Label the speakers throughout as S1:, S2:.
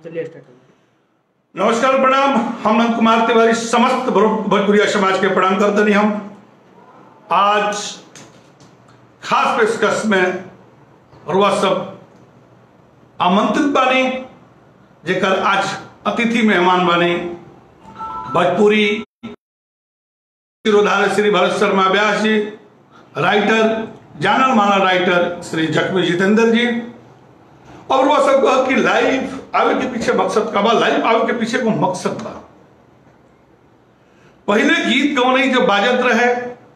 S1: चलिए स्टार्ट करिए
S2: नमस्कार प्रणाम हम नंद कुमार तिवारी समस्त भो- भोजपुरिया समाज के प्रणाम करते हम आज खास पेशकश में और वह सब आमंत्रित बानी जेकर आज अतिथि मेहमान बानी भोजपुरी शिरोधार्य श्री भरत शर्मा व्यास जी राइटर जानल माना राइटर श्री जख्मी जितेंद्र जी और वह सब कहा कि लाइव आवे के पीछे मकसद का बा लाइव आवे के पीछे को मकसद बा पहले गीत गवनई जब बाजत रहे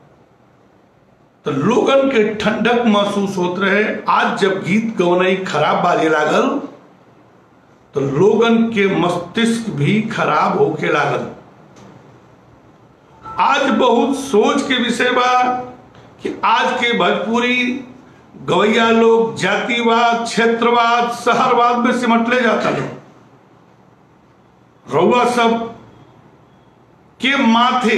S2: तो लोगन के ठंडक महसूस होत रहे आज जब गीत गवनई खराब बाजे लागल तो लोगन के मस्तिष्क भी खराब होके लागल आज बहुत सोच के विषय बा कि आज के भोजपुरी गवैया लोग जातिवाद क्षेत्रवाद शहरवाद में सिमटले जाता है रउआ सब के माथे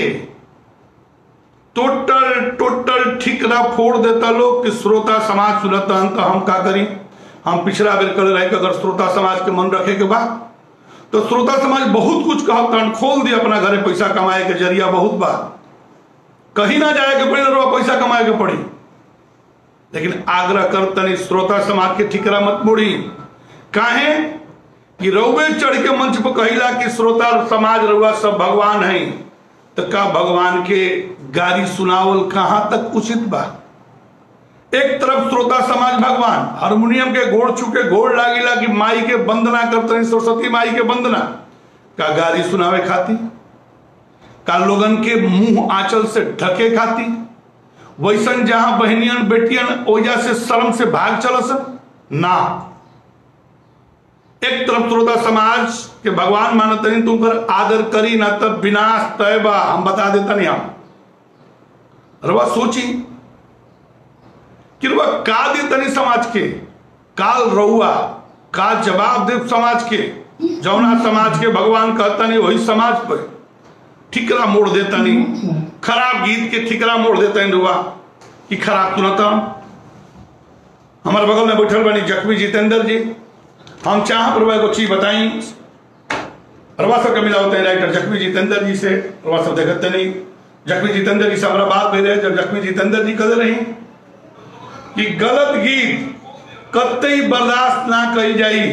S2: टोटल टोटल ठिकरा फोड़ देता लोग कि श्रोता समाज सुनता हन तो हम का करी हम पिछला बेर कर रहे कि अगर श्रोता समाज के मन रखे के बाद तो श्रोता समाज बहुत कुछ कहब तहन खोल दिया अपना घरे पैसा कमाए के जरिया बहुत बा कहीं ना जाए के पड़ी ना पैसा कमाए के पड़ी लेकिन आग्रह कर तनी श्रोता समाज के ठिकरा मत मोड़ी काहे कि रउवे चढ़ के मंच पर कहिला कि श्रोता समाज रउआ सब भगवान है तो का भगवान के गाली सुनावल कहां तक उचित बा एक तरफ श्रोता समाज भगवान हारमोनियम के घोड़ चुके घोड़ लागिला कि माई के वंदना करते सरस्वती माई के वंदना का गाली सुनावे खाती का लोगन के मुंह आंचल से ढके खाती वैसन जहां बहनियन बेटियन ओजा से शर्म से भाग चलस ना एक तरफ श्रोता समाज के भगवान मानत नहीं तुम कर आदर करी ना तब विनाश तय बा हम बता देता नहीं हम रवा सोची कि रवा का दे तनी समाज के काल रउआ का जवाब दे समाज के जौना समाज के भगवान कहता नहीं वही समाज पर ठिकरा मोड़ देता नहीं खराब गीत के ठिकरा मोड़ देता नहीं रुआ कि खराब सुनता हमारे बगल में बैठल बनी जख्मी जितेंद्र जी हम चाह पर एगो चीज बताई रवा सब के मिला होते हैं राइटर जख्मी जितेंद्र जी से रवा सब देखते नहीं जख्मी जितेंद्र जी से हमारा बात भेज रहे जब जख्मी जितेंद्र जी कहते रही कि गलत गीत कतई बर्दाश्त ना करी जाई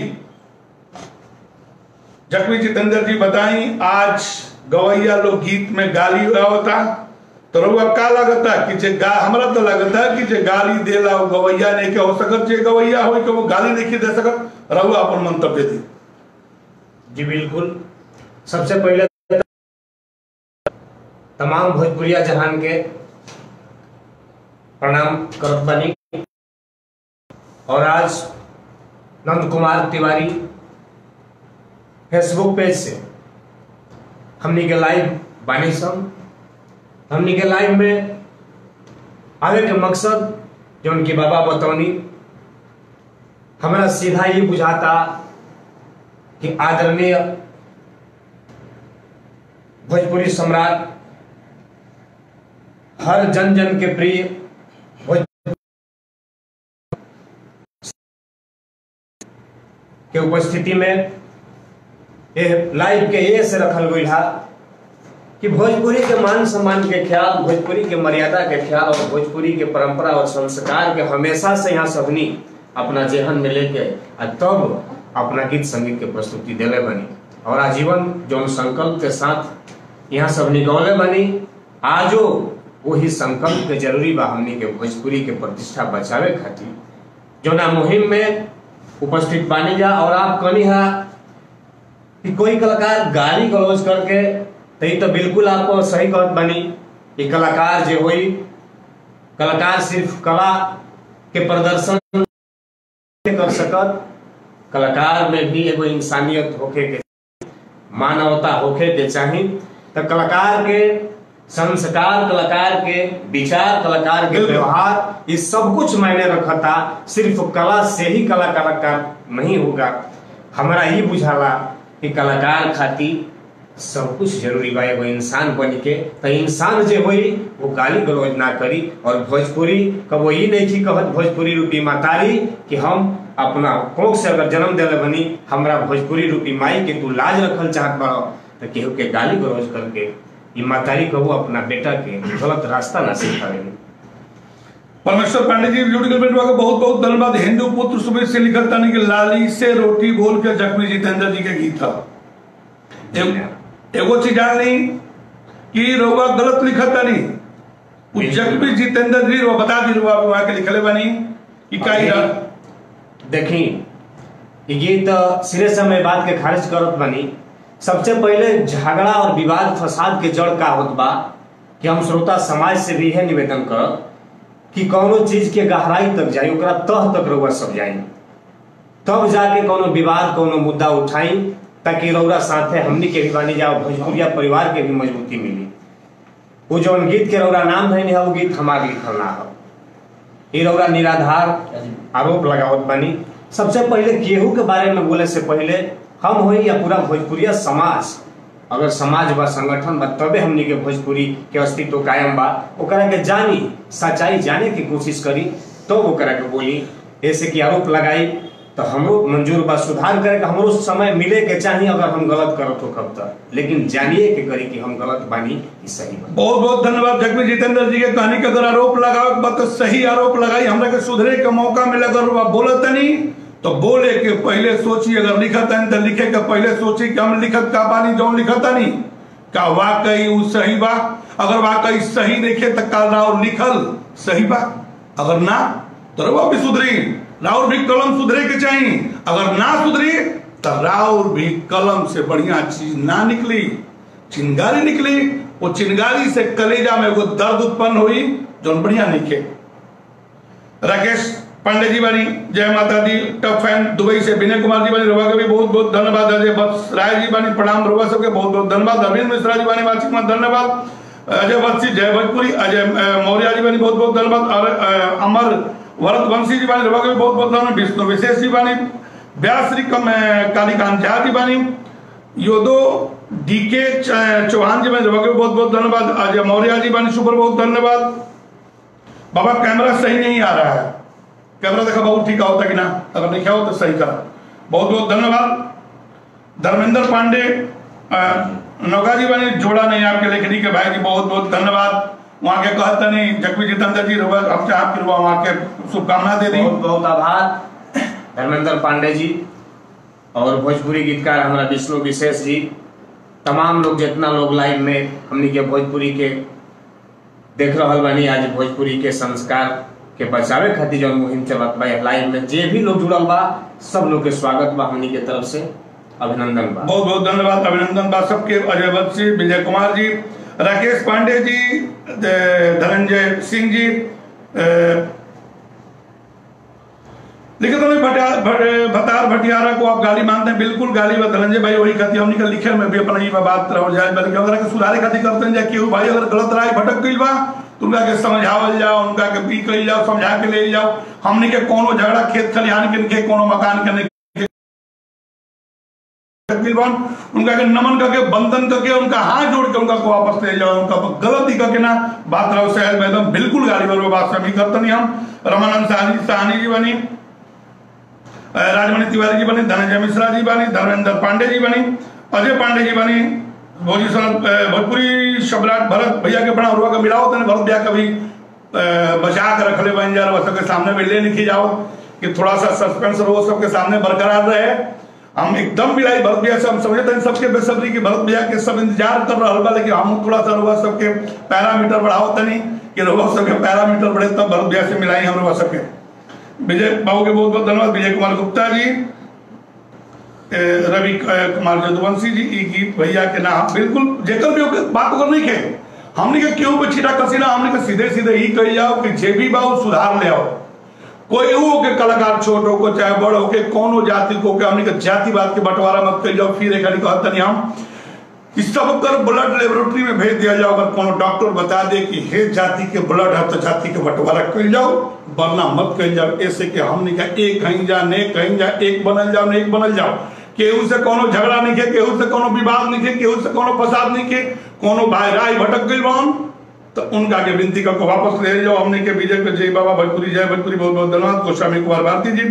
S2: जख्मी जितेंद्र जी बताई आज गवैया लोग गीत में गाली होता तो रउआ का लगता कि जे गा हमरा तो लगता कि जे गाली देला वो गवैया नहीं के हो सकत जे गवैया हो के वो गाली नहीं दे सकत रउआ अपन मंतव्य दी
S3: जी बिल्कुल सबसे पहले तमाम भोजपुरिया जहान के प्रणाम करत बानी और आज नंद कुमार तिवारी फेसबुक पेज से हमनी के लाइव बानी सन हमनी के लाइव में आगे के मकसद जो उनके बाबा बतौनी हमारा सीधा ये बुझाता कि आदरणीय भोजपुरी सम्राट हर जन जन के प्रिय भोज के उपस्थिति में ये लाइव के ये से रखल गई है कि भोजपुरी के मान सम्मान के ख्याल भोजपुरी के मर्यादा के ख्याल और भोजपुरी के परंपरा और संस्कार के हमेशा से यहाँ सबनी अपना जेहन में लेके आ तब अपना गीत संगीत के प्रस्तुति दिले बनी और आजीवन जो संकल्प के साथ यहाँ सब निगौले बनी आजो वही संकल्प के जरूरी बा हमनी के भोजपुरी के प्रतिष्ठा बचावे खातिर जो ना मुहिम में उपस्थित बानी जा और आप कनी हा कि कोई कलाकार गाली गलौज करके तो ये तो बिल्कुल आपको सही कहत बनी कि कलाकार जो हुई कलाकार सिर्फ कला के प्रदर्शन कर सकत कलाकार में भी एगो इंसानियत होके के मानवता होके के चाही तो कलाकार के संस्कार कलाकार के विचार कलाकार के
S2: बिल्कुल।
S3: व्यवहार ये सब कुछ मायने रखता सिर्फ कला से ही कला कलाकार नहीं होगा हमारा ही बुझाला कि कलाकार खातिर सब कुछ जरूरी बा एगो इंसान बन के तो इंसान जे होई वो गाली गलौज ना करी और भोजपुरी कबो ई नहीं थी कहत भोजपुरी रूपी मातारी कि हम अपना कोख से अगर जन्म दिले बनी हमरा भोजपुरी रूपी माई के तू लाज रखल चाहत बड़ो तो केहू के गाली गलौज करके ई मातारी कहू अपना बेटा के गलत रास्ता ना सिखावे
S2: परमेश्वर पांडे जी वीडियो के बेटवा के बहुत बहुत धन्यवाद हिंदू पुत्र सुबह से लिखल तानी कि लाली से रोटी बोल के जख्मी जितेंद्र जी के गीत था एगो- एगो चीज जान ली कि रउआ गलत लिखत तानी उ जख्मी जितेंद्र जी रउआ बता दी रउआ वहां के लिखले बानी कि का ही रहा
S3: देखी ई गीत सिरे से मैं बात के खारिज करत बनी सबसे पहले झगड़ा और विवाद फसाद के जड़ का होत बा कि हम श्रोता समाज से भी यह निवेदन करब कि कौनो चीज के गहराई तक जाई ओकरा तह तक रउआ सब जाई तब जाके कोनो विवाद कोनो मुद्दा उठाई ताकि रउरा साथे हमनी के भी बानी जाओ भोजपुरिया परिवार के भी मजबूती मिली वो जौन गीत के रउरा नाम धैनी है वो गीत हमार लिखल ना हो ई रउरा निराधार आरोप लगावत बानी सबसे पहले केहू के बारे में बोले से पहले हम होई या पूरा भोजपुरिया समाज अगर समाज बा संगठन बा तबे हमनी के भोजपुरी के अस्तित्व कायम बा ओकरा के जानी सच्चाई जाने की कोशिश करी तो ओकरा के बोली ऐसे कि आरोप लगाई तो हमरो मंजूर बा सुधार करे के हमरो समय मिले के चाहिए अगर हम गलत करत हो कब तक लेकिन जानिए के करी कि हम गलत बानी ई सही बा
S2: बहुत बहुत धन्यवाद जगमी जितेंद्र जी के कहानी के अगर आरोप लगाओ के बाद तो सही आरोप लगाई हमरा के सुधरे के मौका मिले अगर वह बोलत नहीं तो बोले के पहले सोची अगर लिखत है तो लिखे के पहले सोची कि हम लिखत का बानी जो लिखत नहीं का वाकई उ सही बा अगर वाकई सही देखे तो का राव लिखल सही बा अगर ना तो रवा भी सुधरी राउर भी कलम सुधरे के चाहिए अगर ना सुधरी तो राउर भी कलम से बढ़िया चीज ना निकली चिंगारी निकली वो चिंगारी से कलेजा में वो दर्द उत्पन्न हुई जो बढ़िया निके राकेश पांडे जी बानी जय माता दी टॉप फैन दुबई से विनय कुमार जी बानी रोवा के भी बहुत बहुत धन्यवाद अजय बत्स राय जी बानी प्रणाम रोवा सबके बहुत बहुत धन्यवाद अरविंद मिश्रा जी बानी वार्षिक में धन्यवाद अजय बत्सी जय भोजपुरी अजय अ, मौर्य जी बानी बहुत बहुत धन्यवाद और अ, अमर भरत वंशी जी बानी रोवा के भी बहुत बहुत धन्यवाद विष्णु विशेष जी बानी व्यास श्री कम अ, कालीकांत झा जी बानी योदो डीके च- चौहान जी बानी रोवा के भी बहुत बहुत धन्यवाद अजय मौर्य जी बानी सुपर बहुत धन्यवाद बाबा कैमरा सही नहीं आ रहा है कैमरा देखा बहुत ठीक होता कि ना अगर नहीं हो तो सही करा बहुत बहुत धन्यवाद धर्मेंद्र पांडे अ, नौका जी बने जोड़ा नहीं आपके लेखनी के भाई जी बहुत बहुत धन्यवाद वहाँ के कहते नहीं जगवी जितेंद्र जी रुआ हमसे आपकी रुआ वहाँ के शुभकामना दे दी
S3: बहुत बहुत आभार धर्मेंद्र पांडे जी और भोजपुरी गीतकार हमारा विष्णु विशेष जी तमाम लोग जितना लोग लाइव में हमनी के भोजपुरी के देख रहल बानी आज भोजपुरी के संस्कार के बचावे खातिर जौन मुहिम चलत बा लाइव में जे भी लोग जुड़ल बा सब लोग के स्वागत बा हमनी के तरफ से अभिनंदन बा
S2: बहुत बहुत धन्यवाद अभिनंदन बा सबके अजय बख्शी विजय कुमार जी राकेश पांडे जी ध- धनंजय सिंह जी अ, लिखे तो नहीं भटिया- भट- भतार भटियारा को आप गाली मानते हैं बिल्कुल गाली बा धनंजय भाई वही खाती हमनी का लिखे में भी अपना ही बात रहो जाए बल्कि अगर के सुधारे खातिर करते हैं जाए केहू भाई अगर गलत राय भटक गई बा तो उनका के समझावल जाओ उनका के भी कही जाओ समझा के ले जाओ हमनी के कोनो झगड़ा खेत खलिहान के नहीं कोनो मकान के नहीं तकरीबन उनका के नमन करके बंधन करके उनका हाथ जोड़ के उनका को वापस ले जाओ उनका गलती करके ना बात रहो सहज मैदम बिल्कुल गाली वाली बात से भी करते नहीं हम रमानंद साहनी साहनी जी बनी अ, राजमणि तिवारी जी बनी धनंजय मिश्रा जी बनी धर्मेंद्र पांडे जी बनी अजय पांडे जी बनी भोजी सनत अ, भोजपुरी सम्राट भरत भैया के बड़ा हुआ का मिलाओ तने भरत भैया कभी बचा कर रख ले बन जा रहा सबके सामने में ले लिखी जाओ कि थोड़ा सा सस्पेंस रहो सबके सामने बरकरार रहे हम एकदम मिलाई भरत भैया से हम समझते हैं सबके बेसब्री की भरत भैया के सब इंतजार कर रहा बा लेकिन हम थोड़ा सा रुआ सबके पैरामीटर बढ़ाओ तनी कि रुआ सबके पैरामीटर बढ़े तब भरत भैया से मिलाई हम रुआ सबके विजय बाबू के बहुत बहुत धन्यवाद विजय कुमार गुप्ता जी ए, रवि क- कुमार जदुवंशी जी ई गीत भैया के नाम बिल्कुल जेकर भी ओके बात ओकर नहीं के हमने के क्यों पे छिटा कसीना हमने के सीधे सीधे ही कही जाओ कि जे भी बाऊ सुधार ले आओ कोई हो के कलाकार छोट हो को चाहे बड़ हो के कोनो जाति को के हमने के जातिवाद के बंटवारा मत कर जाओ फिर एक हरी कहत नहीं हम इस सब कर ब्लड लेबोरेटरी में भेज दिया जाओ अगर कोनो डॉक्टर बता दे कि हे जाति के ब्लड है तो जाति के बंटवारा कर जाओ वरना मत कर जाओ ऐसे कि हमने का एक कहीं जा ने कहीं जा एक बनल जाओ ने एक बनल जाओ केहू से कोनो झगड़ा नहीं के केहू से कोनो विवाद नहीं के केहू से कोनो फसाद नहीं के कोनो भाई राय भटक गई बहन तो उनका के विनती करके वापस ले जाओ हमने के विजय के जय बाबा भोजपुरी जय भोजपुरी बहुत बहुत धन्यवाद गोस्वामी कुमार भारती जी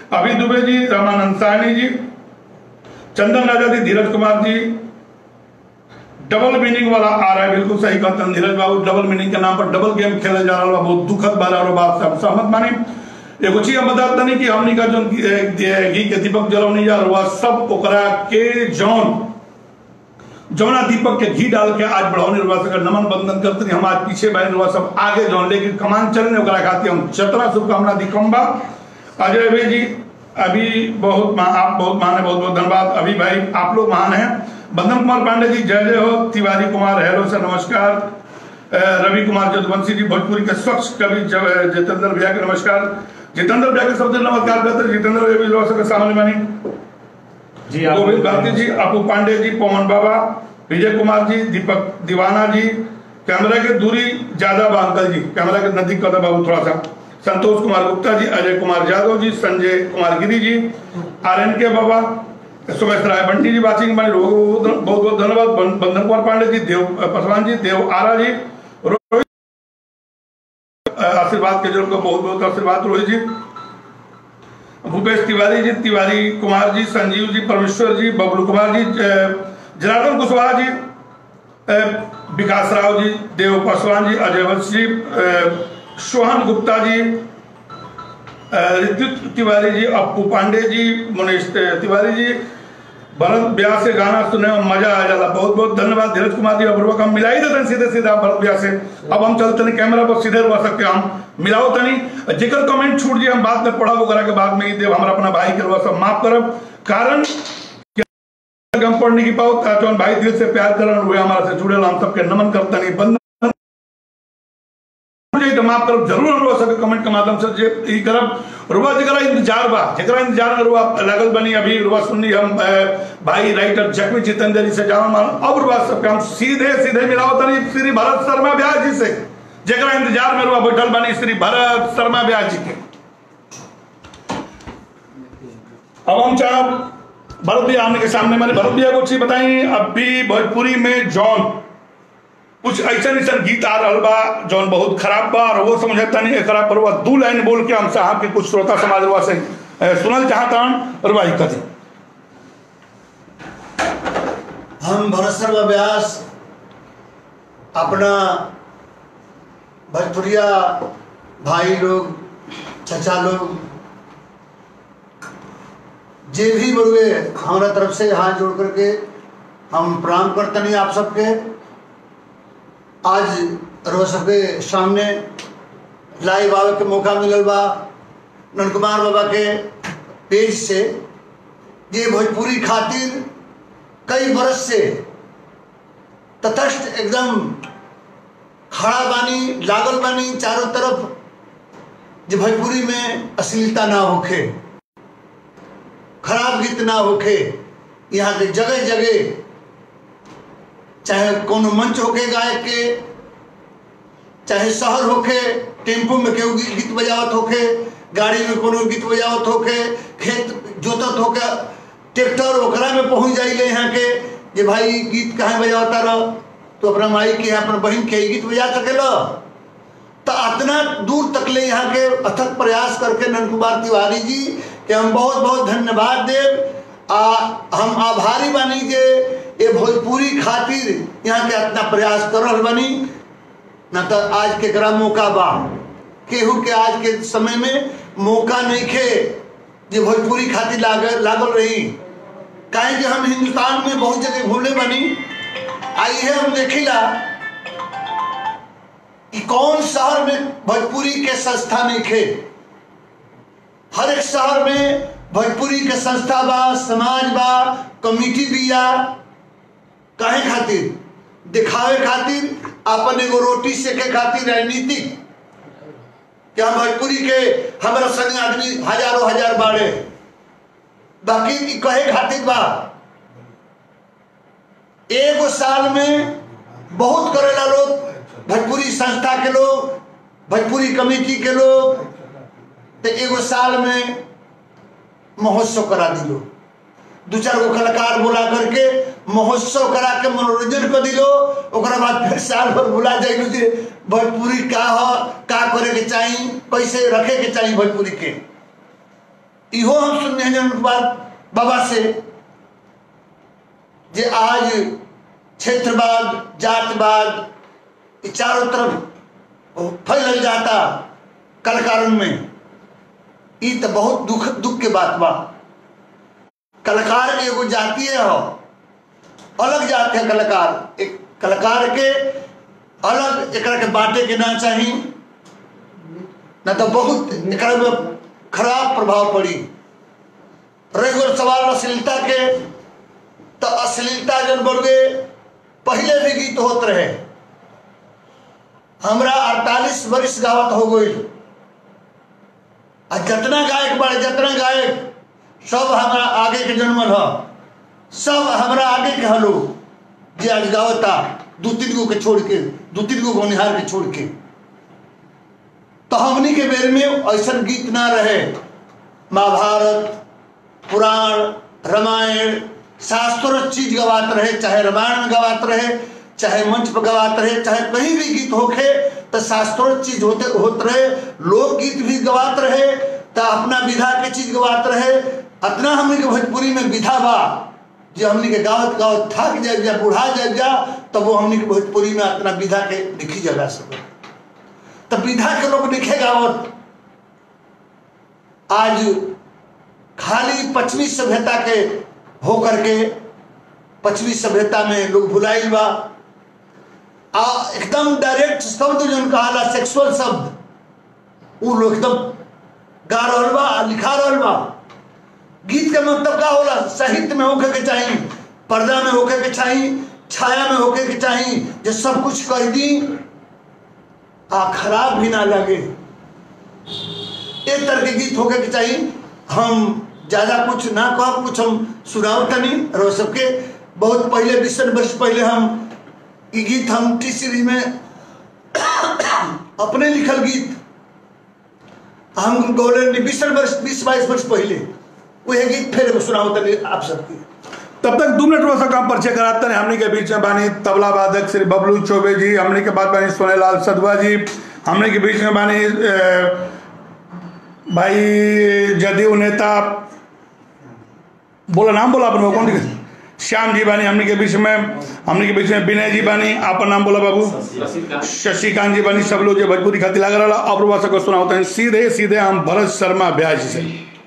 S2: अभी दुबे जी रामानंद साहनी जी चंदन राजा जी धीरज कुमार जी डबल मीनिंग वाला आ रहा है बिल्कुल सही कहते हैं धीरज बाबू डबल मीनिंग के नाम पर डबल गेम खेले जा रहा है बहुत दुखद बात और बात से हम सहमत मानी एगो चीज हम बताते नहीं कि हमनी का जो घी के दीपक जलौनी जा रहा सब ओकरा के जौन जौना दीपक के घी डाल के आज बढ़ौनी रुआ सकर नमन बंदन करते नहीं हम आज पीछे बहन रुआ सब आगे जौन लेकिन कमान चलने ओकरा खातिर हम चतरा शुभकामना दिखम्बा अजय भाई जी अभी बहुत मा- आप बहुत महान है बहुत बहुत धन्यवाद अभी भाई आप लोग महान हैं बंदन कुमार पांडे जी जय जय हो तिवारी कुमार हेलो सर नमस्कार अ, रवि कुमार जदवंशी जी भोजपुरी के स्वच्छ कवि ज- जितेंद्र भैया के नमस्कार जितेंद्र भैया के सबसे नमस्कार करते हैं। जितेंद्र भैया भी लोग सबके सामने मानी
S3: जी आप
S2: गोविंद भारती जी अपू पांडे जी पवन बाबा विजय कुमार जी दीपक दीवाना जी कैमरा की दूरी ज्यादा बा अंकल जी कैमरा के नजदीक कर दो बाबू थोड़ा सा संतोष कुमार गुप्ता जी अजय कुमार यादव जी संजय कुमार गिरी जी आर एन के बाबा सुमेश राय बंटी जी वाचिंग बने बहुत बहुत बहुत धन्यवाद बं- बंधन कुमार पांडे जी देव पासवान जी देव आरा जी रोहित आशीर्वाद के जो उनको बहुत बहुत आशीर्वाद रोहित जी भूपेश तिवारी जी तिवारी कुमार जी संजीव जी परमेश्वर जी बबलू कुमार जी अ, जनार्दन कुशवाहा जी अ, विकास राव जी देव पासवान जी अजय वंश जी अ, सोहन गुप्ता जी अ, ऋतु तिवारी जी अप्पू पांडे जी मुनीष तिवारी जी भरत ब्यास से गाना सुनने में मजा आ जाला बहुत बहुत धन्यवाद धीरज कुमार जी अपूर्वक हम मिला ही देते हैं सीधे सीधा भरत ब्यास से अब हम चलते नहीं कैमरा पर सीधे रुआ सकते हैं हम मिलाओ तनी जेकर कमेंट छूट जी हम बाद में पढ़ा करा के बाद में ही देव हमारा अपना भाई के रुआ सब माफ करब कारण कि हम पढ़ नहीं की पाओ जौन भाई दिल से प्यार करन हुए हमारा से जुड़े हम सबके नमन करता नहीं बंद मुझे तो माफ करब जरूर हम लोग सबके कमेंट के माध्यम से जे ई करब रुआ जरा इंतजार बा जरा इंतजार में रुआ लगल बनी अभी रुआ सुननी हम अ, भाई राइटर जखमी जितेंद्र जी से जान मान अब रुआ सबके हम सीधे सीधे मिलाओ तनी श्री भरत शर्मा ब्यास जी से जरा इंतजार में रुआ बैठल बनी श्री भरत शर्मा ब्यास जी के अब हम चाह भरत भैया आने के सामने मैंने भरत भैया को चीज बताई अभी भोजपुरी में जॉन कुछ ऐसा ऐसा गीत आ रहा बा जौन बहुत खराब बा और वो समझता नहीं खराब पर वो दू लाइन बोल के हम साहब के कुछ श्रोता समाज रुआ से अ, सुनल चाहता और वही कथी
S1: हम भरत शर्मा व्यास अपना भोजपुरिया भाई लोग चचा लोग जे भी बड़ुए हमारा तरफ से हाथ जोड़ करके हम प्रणाम करते नहीं आप सबके आज रोज सबके सामने लाइव आवे के मौका मिलल बा नंदकुमार बाबा के पेज से ये भोजपुरी खातिर कई बरस से तटस्थ एकदम खड़ा बानी लागल बानी चारों तरफ जो भोजपुरी में अश्लीलता ना होखे खराब गीत ना होखे यहाँ के जगह जगह चाहे कोनो मंच होके गायक के चाहे शहर होखे टेम्पो में केहू गी- गीत बजावत होखे गाड़ी में कोनो गीत बजावत होखे खेत जोतत होके ट्रैक्टर ओकरा में पहुंच जाइले यहाँ के जे भाई गीत कहाँ बजावता रह तो अपना माई के अपना बहन के ही गीत बजा सकेला तो इतना दूर तक ले यहाँ के अथक प्रयास करके नंद कुमार तिवारी जी के हम बहुत बहुत धन्यवाद देव आ हम आभारी बानी जे ये भोजपुरी खातिर यहाँ के इतना प्रयास कर रहल बानी न तो आज के करा मौका बा केहू के आज के समय में मौका नहीं खे जे भोजपुरी खातिर लागल लागल रही काहे कि हम हिंदुस्तान में बहुत जगह घूमले बनी आई है हम देखिला कि कौन शहर में भोजपुरी के संस्था नहीं खे हर एक शहर में भोजपुरी के संस्था बा समाज बा कमिटी बिया कहे खातिर दिखावे खातिर अपन एगो रोटी सेके खातिर राजनीतिक कि हम भोजपुरी के हमारा संग आदमी हजारों हजार बाड़े बाकी की कहे खातिर बा एगो साल में बहुत करेला लोग भोजपुरी संस्था के लोग भोजपुरी कमेटी के लोग तो एगो साल में महोत्सव करा दिलो दू चार गो कलाकार बुला करके महोत्सव करा के मनोरंजन कर दिलो ओकरा बाद फिर साल भर बुला जाइलो जे भोजपुरी का ह का करे के चाही कैसे रखे के चाही भोजपुरी के इहो हम सुनने हैं उनके बाद बाबा से जे आज क्षेत्रवाद जातवाद ये चारों तरफ फैल जाता कलाकारों में ई तो बहुत दुख दुख के बात बा कलाकार के एगो जातीय हो अलग जात है कलाकार एक कलाकार के अलग एकरा के बांटे के ना चाही ना तो बहुत एकरा में खराब प्रभाव पड़ी रह गो सवाल अश्लीलता के तो अश्लीलता जन बढ़ गए पहले भी गीत होत रहे हमरा अड़तालीस वर्ष गावत हो गई आ जितना गायक बड़े जितना गायक सब हमारा आगे के जन्मल ह सब हमरा आगे के हलो जे आज गावता दू तीन गो के छोड़ के दू तीन गो गौनिहार के छोड़ के तो हमनी के बेर में ऐसा गीत ना रहे महाभारत पुराण रामायण शास्त्रों चीज गवात रहे चाहे रामायण में गवात रहे चाहे मंच पर गवात रहे चाहे कहीं भी गीत होखे तो शास्त्रों चीज होते होत रहे लोकगीत भी गवात रहे तो अपना विधा के चीज गवात रहे अतना हमने के भोजपुरी में विधा बा जो हमने के गावत गावत थक जाए जा बुढ़ा जाए जा तब वो हमने के भोजपुरी में अपना विधा के लिखी जगा सके तो विधा के लोग लिखे गावत आज खाली पश्चिमी सभ्यता के होकर के पश्चिमी सभ्यता में लोग भुलाइल बा आ एकदम डायरेक्ट शब्द जो कहाला सेक्सुअल शब्द वो लोग एकदम गा रहल बा आ लिखा रहल बा गीत का मतलब का होला साहित्य में होके के चाहिए पर्दा में होके के चाहिए छाया में होके के चाहिए जो सब कुछ कर दी आ खराब भी ना लगे एक तरह के गीत होके के चाहिए हम ज्यादा कुछ ना कह कुछ हम सुनाओ तनी रो सबके बहुत पहले बीस वर्ष पहले हम ये गीत हम टी सीरीज में अपने लिखल गीत हम गौले बीस वर्ष बीस बाईस वर्ष पहले वही गीत फिर एगो सुनाओ तनी आप सबके
S2: तब तक दो मिनट में काम परिचय कराते हैं हमने के बीच में बानी तबला वादक श्री बबलू चौबे जी हमने के बाद बानी सोनेलाल सदवा जी हमने के बीच में बानी अ, भाई जदयू नेता बोला नाम बोला अपन कौन दिखे? श्याम जी बानी हमने के बीच में हमने के बीच में विनय जी बानी आपन नाम बोला बाबू शशिकांत जी बानी सब लोग जो भोजपुरी खातिर लग रहा और प्रवास को सुना होते हैं सीधे सीधे हम भरत शर्मा ब्याज से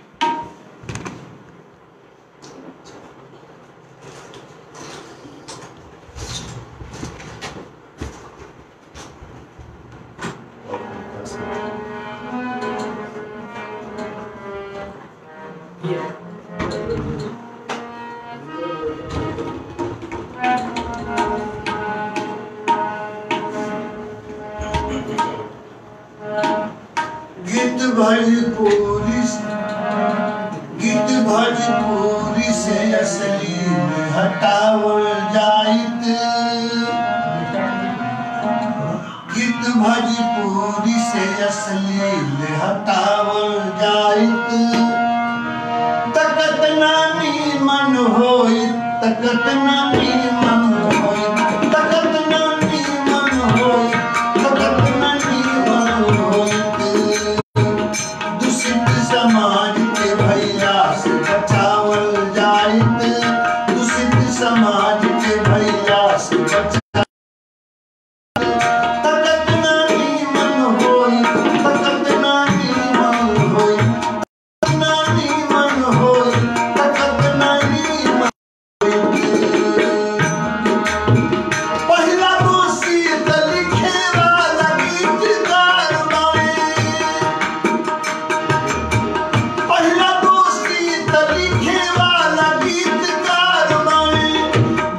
S1: गीत भजपुरी से- गीत भजपुरी से असली में हटावल जाइत गीत भजपुरी से असली में हटावल जाइत तकत नानी मन होई तकत नानी मन होई तकत नानी मन होई तकत नानी मन होई दूषित समाज के भैया से बचावल जाइत दूषित समाज के भैया से बचा तकत नानी मन होई तकत नानी मन होई तकत नानी मन होई तकत नानी मन होई पहिला दोषी त लिखे वाला गीतकार बाए पहिला दोस्ती त लिखे वाला गीतकार बाए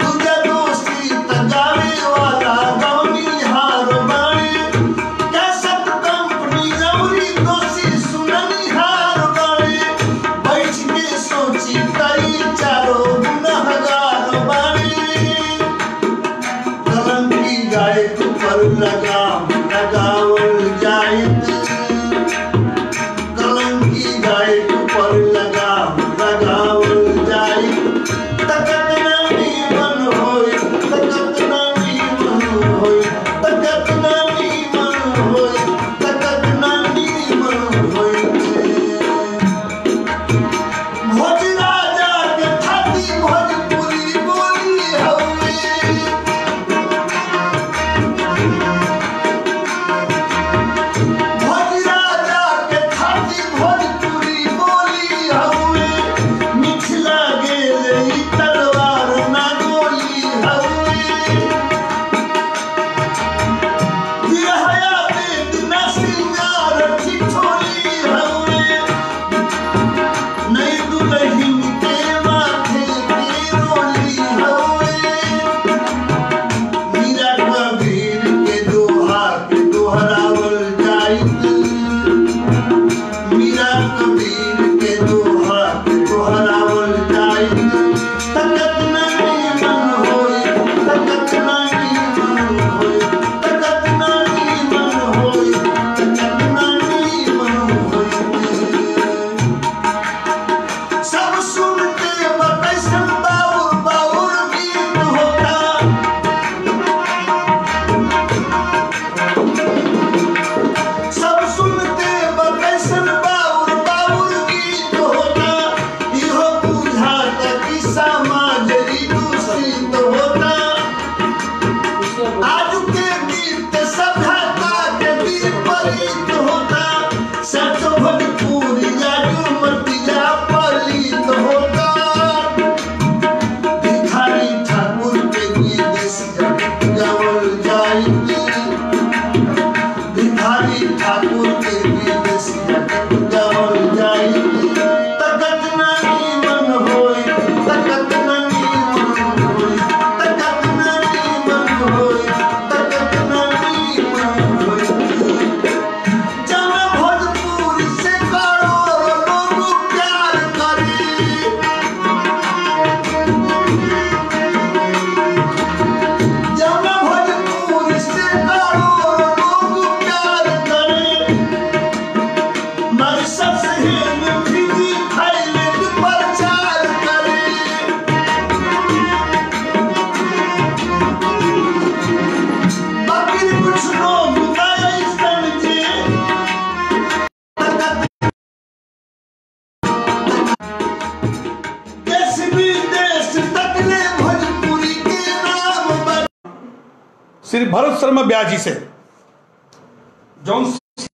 S2: श्री भरत शर्मा ब्याजी से जौन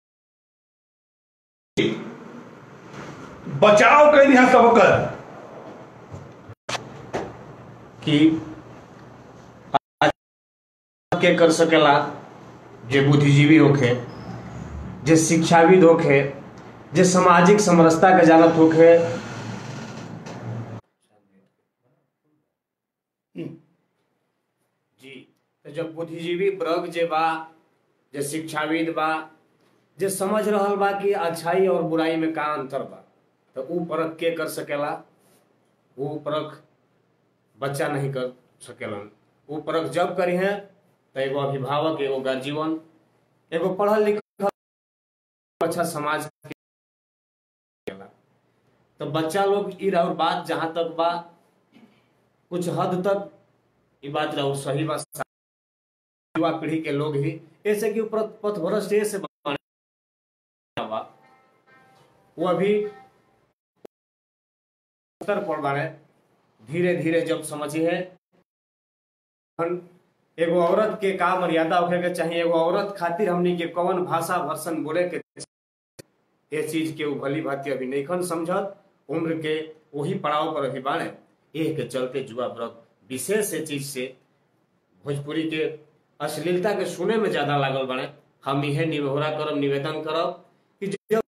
S2: बचाव कैल यहाँ सबकर
S3: कि आज के कर सकेला जे बुद्धिजीवी होखे जे शिक्षाविद होखे जे सामाजिक समरसता के जानत होखे जी तो जब बुद्धिजीवी वर्ग जे बा जे शिक्षाविद बा जे समझ रहल बा कि अच्छाई और बुराई में का अंतर बा तो ऊ परख के कर सकेला वो परख बच्चा नहीं कर सकेलन वो परख जब करी है तो एगो अभिभावक एगो गार्जियन एगो पढ़ल लिखल अच्छा समाज के केला। तो बच्चा लोग ई और बात जहां तक बा कुछ हद तक ई बात रहो सही बा युवा पीढ़ी के लोग ही ऐसे कि ऊपर पथभ्रष्ट से बने बा वो अभी स्तर पर बारे धीरे धीरे जब समझी है एगो औरत के का मर्यादा होखे के चाहिए एगो औरत खातिर हमनी के कौन भाषा भर्सन बोले के ये चीज के उ भली भांति अभी नहीं समझत उम्र के वही पड़ाव पर अभी बाड़े एह के चलते जुआ व्रत विशेष से चीज से भोजपुरी के अश्लीलता के सुने में ज्यादा लागल बाड़े हम इहे निहोरा करब निवेदन करब कि जब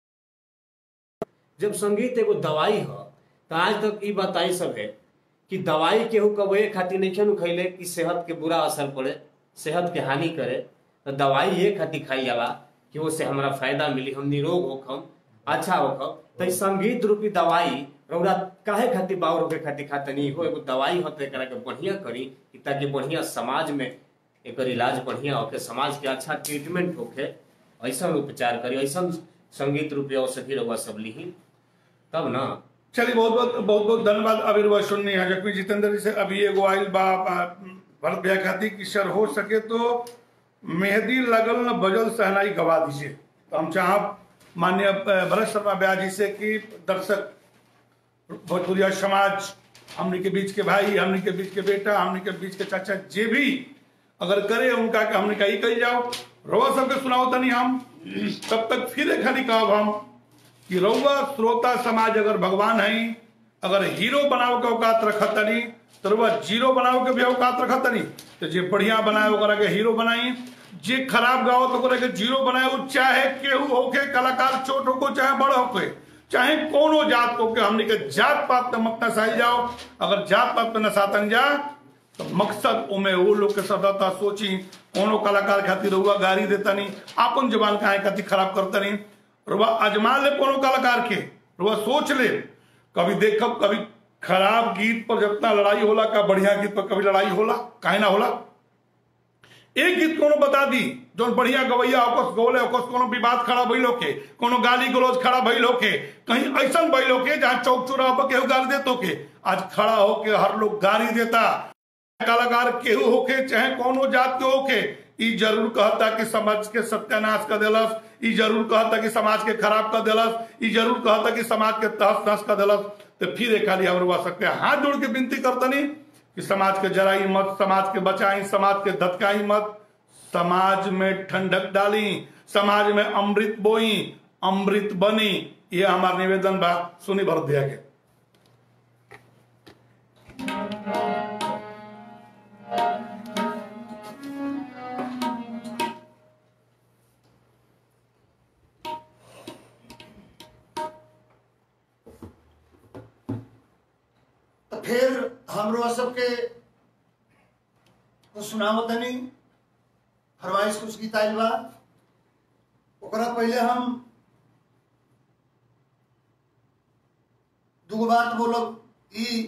S3: जब संगीत एगो दवाई ह तो आज तक ई बताई सब है कि दवाई केहू कब ए खातिर नहीं खेनु खैले कि सेहत के बुरा असर पड़े सेहत के हानि करे तो दवाई ये खातिर खाई जाला कि उससे हमारा फायदा मिली हम निरोग होखम अच्छा होखम तो ई संगीत रूपी दवाई रौरा काहे खातिर बाउर होके खातिर खाते नहीं हो एगो दवाई होते एकरा के बढ़िया करी कि ताकि बढ़िया समाज में एकर इलाज बढ़िया होके समाज के अच्छा ट्रीटमेंट होके ऐसा उपचार करी ऐसा संगीत रूपी औषधि रउआ सब लिही तब ना
S2: चलिए बहुत बहुत बहुत बहुत धन्यवाद अविर्वा सुननी है जबकि जितेंद्र जी से अभी एगो आइल बा आ, भरत भैया खाती कि सर हो सके तो मेहंदी लगल न बजल सहनाई गवा दीजिए तो हम चाह माननीय अ, भरत शर्मा ब्याह जी से कि दर्शक भोजपुरिया समाज हमने के बीच के भाई हमने के बीच के बेटा हमने के बीच के चाचा जे भी अगर करे उनका के हमने कही कही जाओ रोआ सबके सुनाओ तनी हम तब तक फिर एक खाली कहब हम कि रउआ श्रोता समाज अगर भगवान है अगर हीरो बनाव के औकात रखत तनी तो रउआ जीरो बनाव के भी औकात रखत तनी तो जे बढ़िया बनाए ओकरा के हीरो बनाई जे खराब गाओ तो ओकरा के जीरो बनाए उ चाहे केहू होके कलाकार छोट होको चाहे बड़ होके चाहे कोनो जात को के हमने के जात पात पे मत नसाई जाओ अगर जात पात पे नसातन जा तो मकसद उमे वो लोग के सदाता सोची कोनो कलाकार खातिर रुआ गाड़ी देता नहीं आपन जबान काहे खातिर खराब करता नहीं रुआ अजमा ले कोनो कलाकार के रुआ सोच ले कभी देखब कभी खराब गीत पर जितना लड़ाई होला का बढ़िया गीत पर कभी लड़ाई होला काहे ना होला एक गीत कोनो बता दी जो बढ़िया गवैया ओकस गौले ओकस कोनो विवाद खड़ा भइल होके कोनो गाली गलौज खड़ा भइल होके कहीं ऐसा भइल होके जहाँ चौक चौराहा पर केहू गाली देत होके आज खड़ा होके हर लोग गाली देता कलाकार केहू होके चाहे कोनो जात के होके ई जरूर कहता कि समाज के सत्यानाश कर देलस ई जरूर कहता कि समाज के खराब कर देलस ई जरूर कहता कि समाज के तहस नहस कर देलस तो फिर एक खाली हम रुआ सकते हैं हाथ जोड़ के विनती करतनी कि समाज के जराई मत समाज के बचाई समाज के धतकाई मत समाज में ठंडक डाली समाज में अमृत बोई अमृत बनी ये हमारा निवेदन बा सुनी भरत भैया के
S1: तो फिर हमरो सबके कुछ सुनावो तनी फरमाइश कुछ गीत आइल बा ओकरा पहले हम दूगो बात बोलब ई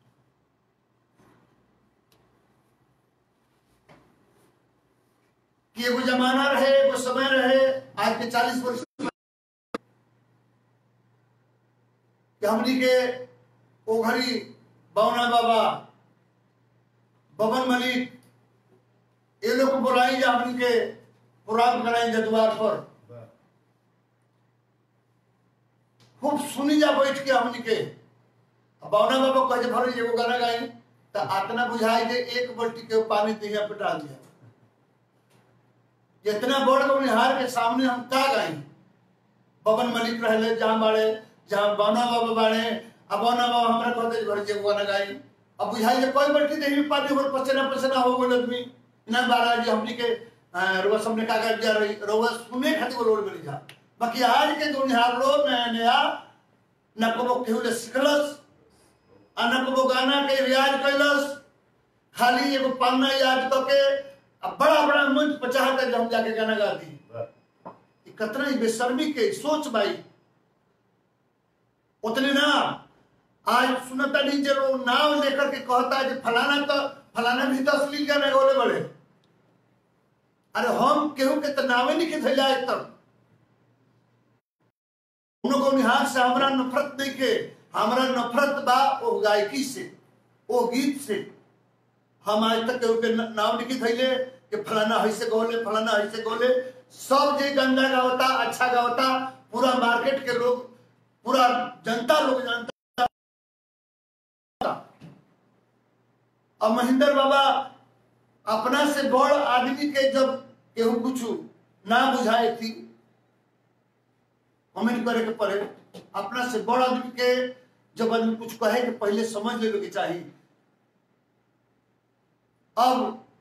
S1: कि एगो जमाना रहे एगो समय रहे आज के चालीस वर्ष कि हमनी के ओ घड़ी बौना बाबा बबन मलिक ये लोग को बुलाई जा हमनी के प्रोग्राम कराई जा द्वार पर खूब सुनी जा बैठ के हमनी के अब बौना बाबा कहे भर एगो गाना गाई तो आतना बुझाई जे एक बल्टी के पानी दिया पिटा दिया जितना बड़ गौनिहार के सामने हम का गई बबन मलिक रहले जहाँ बाड़े जहाँ बना बाबा बाड़े अब बना बाबा हमरा कहते घर जे गाना गाई अब बुझाई जे कोई बैठी देही में पानी और पसीना पसीना हो गइल आदमी ना बारा जी हमनी के रोवा सामने कागज जा रही रोवा सुने खातिर वो लोड मिली जा बाकी आज के गौनिहार लोग नया नया न कबो केहू ले सिखलस आ न कबो गाना के रियाज कैलस खाली एगो पाना याद करके अब बड़ा बड़ा मंच पचाह कर हम जाके गाना गा दी ई कतना ही बेशर्मी के सोच भाई उतने ना आज सुनता नहीं जे लोग नाव लेकर के कहता है कि फलाना तो फलाना भी तो अश्लील गाना गोले बड़े अरे हम केहू के तो नावे नहीं के धैला एक तक उनको निहार से हमरा नफरत नहीं के हमरा नफरत बा ओ गायकी से ओ गीत से हम आज तक केहू के न- नाव नहीं के धैले कि फलाना ऐसे गोले फलाना ऐसे गोले सब जे गंदा गावता अच्छा गावता पूरा मार्केट के लोग पूरा जनता लोग जानता अब महेंद्र बाबा अपना से बड़ आदमी के जब केहू कुछ ना बुझाए थी कमेंट करे के पड़े अपना से बड़ आदमी के जब आदमी कुछ कहे के पहले समझ लेवे के चाहिए अब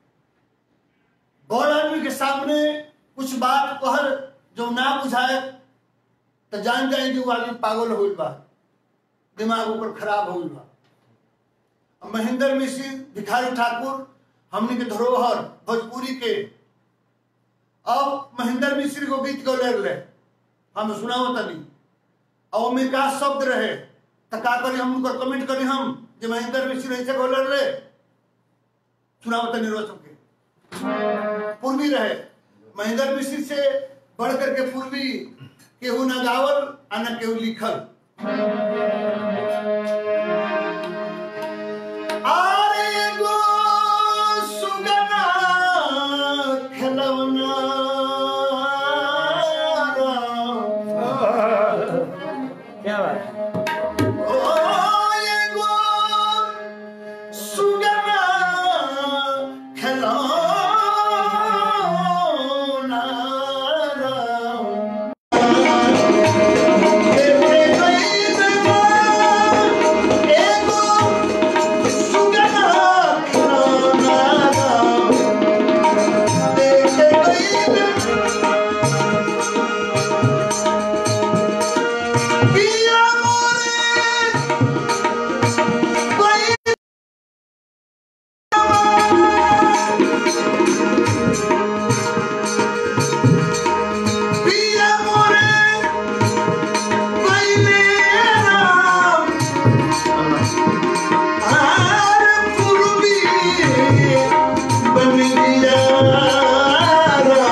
S1: बड़ आदमी के सामने कुछ बात कहल जो ना बुझाए तो जान जाए कि वो आदमी पागल हो बा दिमाग ऊपर खराब हो बा अब महेंद्र मिश्र भिखारी ठाकुर हमने के धरोहर भोजपुरी के अब महेंद्र मिश्र को गीत गौले रहे हम सुनाओ तनी और में का शब्द रहे तो का करी हम उनकर कमेंट करी हम जे महेंद्र मिश्र ऐसे गौले रहे सुनाओ तनी रोज सबके पूर्वी रहे महेंद्र मिश्र से बढ़ करके पूर्वी केहू न गावल आ न केहू लिखल आरे गो सुगना खेलवना
S3: क्या बात
S1: ओ ये गो सुगना खेलवना Via amore, bailará आर पूर्वी बनियारा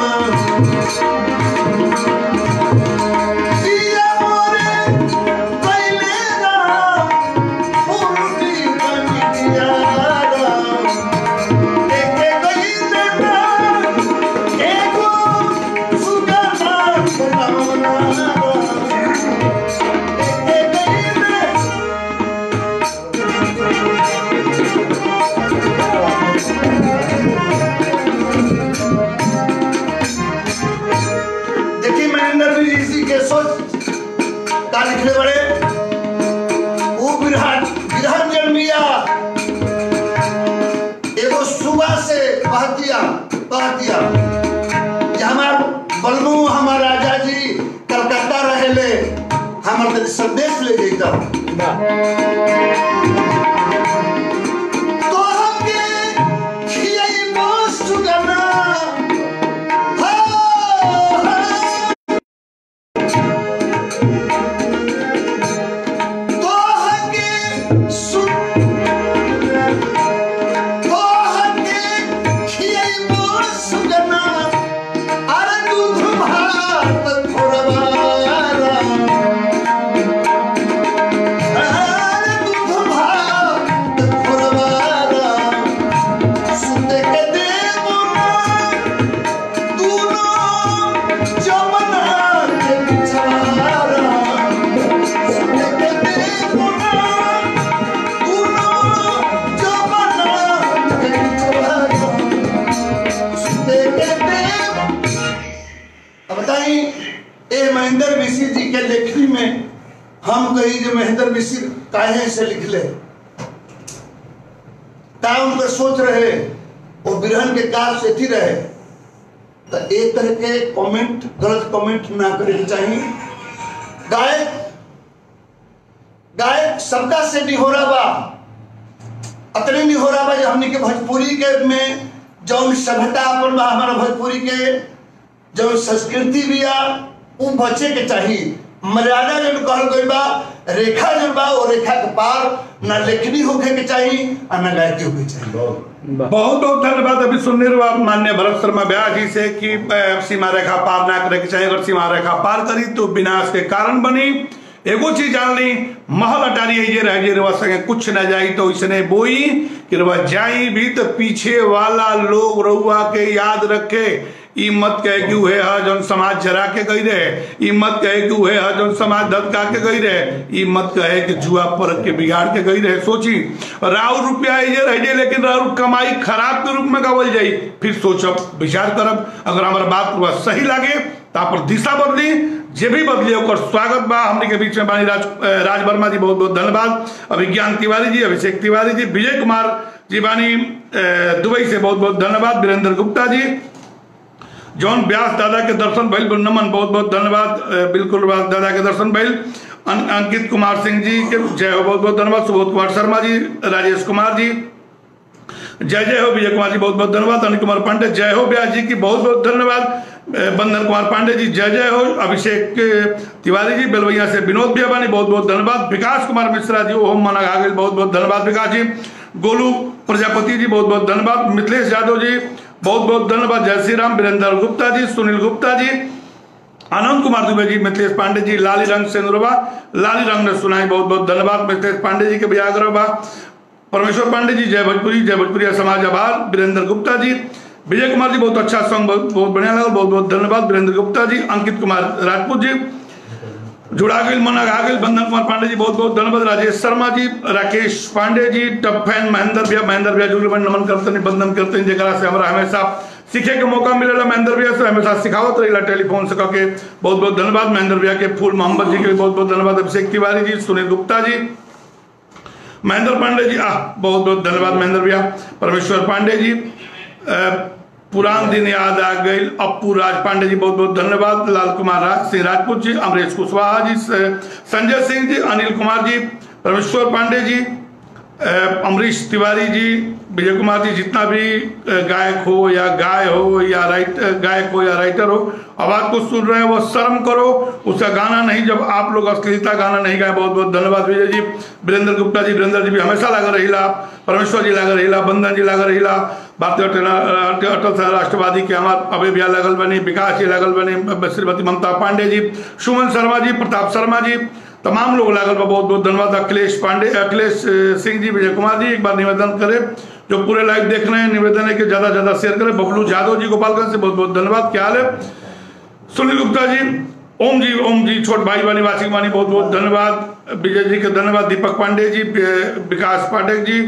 S1: दिया मोरे बैलेरा पूर्वी बनियारा देखे गई बेटा एगो सुगना खिलौना देखे गई बेटा देखिए महेंद्र जी ऋषि के सोच का लिखले बड़े वो बिरहन बिरहन जन्मिया एगो सुबह से कह दिया कह दिया कि हमार बलमू हमार राजा जी कलकत्ता रहेले हमार तनी संदेश ले जैता तो हमके खियाइबो सुगना हो, हो। तोहके सुन तोहके खियाइबो सुगना अरे दूध भात थोड़बारा अरे गई जो महेंद्र मिश्र काहे से लिखले ता उनकर सोच रहे वो बिरहन के काज से थी रहे तो एक तरह के कमेंट गलत कमेंट ना करे के चाहिए गायक गायक सबका से निहोरा बा अतने निहोरा बा जो हमने के भोजपुरी के में जौन सभ्यता अपन बा हमारा भोजपुरी के जौन संस्कृति भी आ उ बचे के चाहिए मर्यादा जौन कहल गई बा रेखा जौन बा वो रेखा के पार ना लेखनी होके के चाहिए और ना गायकी होके चाहिए
S2: बहुत बहुत धन्यवाद अभी सुनने रहो आप मान्य भरत शर्मा ब्याह जी से कि अ, सीमा रेखा पार ना करे के चाहिए अगर सीमा रेखा पार करी तो विनाश के कारण बनी एगो चीज जान ली महल अटारी ये रह जे रवा संगे कुछ न जाई तो इसने बोई कि रवा जाई भी तो पीछे वाला लोग रउआ के याद रखे ई मत कहे कि उहे हा जौन समाज जरा के गई रहे ई मत कहे कि उहे हा जौन समाज धतका के गई रहे ई मत कहे कि जुआ पर के बिगाड़ के गई रहे सोची राव रुपया ये रह जाए लेकिन राव कमाई खराब के रूप में गवल जाई फिर सोचब विचार करब अगर हमारा बात हुआ सही लागे तो आप दिशा बदली जे भी बदली ओकर स्वागत बा हमने के बीच में बानी राज राज वर्मा जी बहुत बहुत धन्यवाद अभिज्ञान तिवारी जी अभिषेक तिवारी जी विजय कुमार जी बानी अ, दुबई से बहुत बहुत धन्यवाद वीरेंद्र गुप्ता जी जौन व्यास दादा के दर्शन भइल गुरु नमन बहुत बहुत धन्यवाद अ, बिल्कुल व्यास दादा के दर्शन भइल अं- अंकित कुमार सिंह जी के जय हो बहुत बहुत धन्यवाद सुबोध कुमार शर्मा जी राजेश कुमार जी जय जय हो विजय कुमार जी बहुत बहुत धन्यवाद अनिल कुमार पांडे जय हो व्यास जी की बहुत बहुत धन्यवाद अ, बंदन कुमार पांडे जी जय जय हो अभिषेक अ, तिवारी जी बेलवैया से विनोद बियाबानी बहुत बहुत धन्यवाद विकास कुमार मिश्रा जी ओम मना आ गए बहुत बहुत धन्यवाद विकास जी गोलू प्रजापति जी बहुत बहुत धन्यवाद मिथिलेश यादव जी बहुत बहुत धन्यवाद जय श्री राम वीरेंद्र गुप्ता जी सुनील गुप्ता जी आनंद कुमार दुबे जी मिथिलेश पांडे जी लाली रंग सेंद्रबा लाली रंग ने सुनाई बहुत बहुत धन्यवाद मिथिलेश पांडे जी के भी आग्रह बा परमेश्वर पांडे जी जय भोजपुरी जय भोजपुरी समाज आभार वीरेंद्र गुप्ता जी विजय कुमार जी बहुत अच्छा सॉन्ग बहुत बहुत बढ़िया लगा बहुत बहुत धन्यवाद वीरेंद्र गुप्ता जी अंकित कुमार राजपूत जी जुड़ा गई मन आ गई बंधन कुमार पांडे जी बहुत बहुत धन्यवाद राजेश शर्मा जी राकेश पांडे जी टप फैन महेंद्र भैया महेंद्र भैया जुगल नमन करते हैं बंधन करते हैं जरा से हमारा हमेशा सीखे के मौका मिलेला महेंद्र भैया से हमेशा सिखावत रही टेलीफोन से करके बहुत बहुत धन्यवाद महेंद्र भैया के फूल मोहम्मद जी के भी बहुत बहुत धन्यवाद अभिषेक तिवारी जी सुनील गुप्ता जी महेंद्र पांडे जी आह बहुत बहुत धन्यवाद महेंद्र भैया परमेश्वर पांडे जी अ, पुरान दिन याद आ गई अप्पू राज पांडे जी बहुत बहुत धन्यवाद लाल कुमार राज सिंह राजपूत जी अमरीश कुशवाहा जी स- संजय सिंह जी अनिल कुमार जी परमेश्वर पांडे जी अ, अमरीश तिवारी जी विजय कुमार जी जितना भी अ, गायक हो या गाय हो या राइट गायक हो या राइटर हो आवाज को सुन रहे हैं वो शर्म करो उसका गाना नहीं जब आप लोग अश्लीलता गाना नहीं गाए बहुत बहुत धन्यवाद विजय जी वीरेंद्र गुप्ता जी वीरेंद्र जी भी हमेशा लगा रहीला परमेश्वर जी लगा रहीला बंदन जी लगा रहीला भारतीय अटल अटल सेना राष्ट्रवादी के हमार अभय भैया लगल बनी विकास जी लगल बनी श्रीमती ममता पांडे जी सुमन शर्मा जी प्रताप शर्मा जी तमाम लोग लागल बा बहुत बहुत धन्यवाद अखिलेश पांडे अखिलेश अ, सिंह जी विजय कुमार जी एक बार निवेदन करें जो पूरे लाइव देख रहे हैं निवेदन है कि ज्यादा से ज्यादा शेयर करें बबलू यादव जी गोपालगंज से बहुत बहुत धन्यवाद क्या हाल है सुनील गुप्ता जी ओम जी ओम जी छोट भाई वानी वासिक वानी बहुत बहुत धन्यवाद विजय जी के धन्यवाद दीपक पांडे जी अ, विकास पाठक जी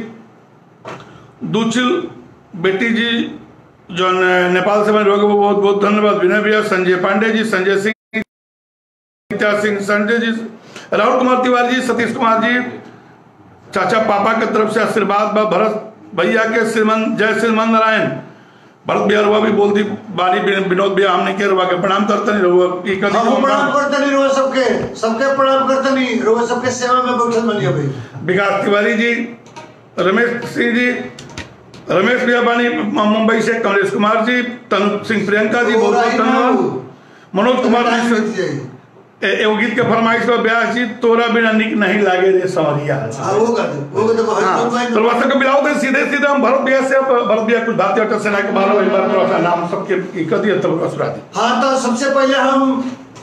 S2: दूचिल बेटी जी जो न- नेपाल से बने लोग बहुत बहुत धन्यवाद विनय भैया संजय पांडे जी संजय सिंह नित्या सिंह संजय जी राहुल कुमार तिवारी जी सतीश कुमार जी चाचा पापा के तरफ से आशीर्वाद बा भरत भैया के श्रीमन जय श्रीमन नारायण भरत भैया रुआ भी बोल दी बारी विन- विनोद भैया हमने के रुआ के प्रणाम करते नहीं रुआ ई कदी
S1: हम प्रणाम करते नहीं रोज सबके सबके प्रणाम करते नहीं रोज सबके सेवा में बैठल बनी अभी
S2: विकास तिवारी जी रमेश सिंह जी रमेश भैया बानी म- मुंबई से कमलेश कुमार जी तनु सिंह प्रियंका जी बहुत बहुत धन्यवाद मनोज कुमार जी से ए- एगो गीत के फरमाइश पर ब्यास जी तोरा बिना निक नहीं लागे रे संवरिया
S1: हाँ वो कर दे वो कर दे
S2: हाँ,
S1: भाई
S2: तो वैसे को मिलाओ तो सीधे सीधे हम भरत भैया से अब भरत भैया कुछ भारतीय अटल सेना के बारे में एक बार थोड़ा सा नाम सबके ई कर दिया तब सुना दी
S1: हाँ तो सबसे पहले हम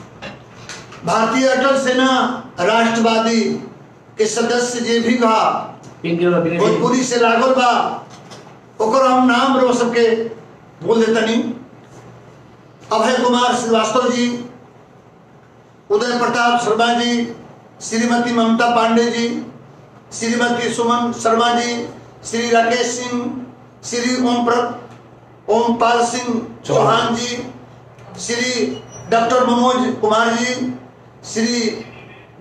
S1: भारतीय अटल सेना राष्ट्रवादी के सदस्य जे भी बा
S3: पिंकी और अभिनय
S1: भोजपुरी से लागल बा ओकर हम नाम रो सबके बोल देतनी अभय कुमार श्रीवास्तव जी उदय प्रताप शर्मा जी श्रीमती ममता पांडे जी श्रीमती सुमन शर्मा जी श्री राकेश सिंह श्री ओम प्र ओम पाल सिंह चौहान जी श्री डॉक्टर मनोज कुमार जी श्री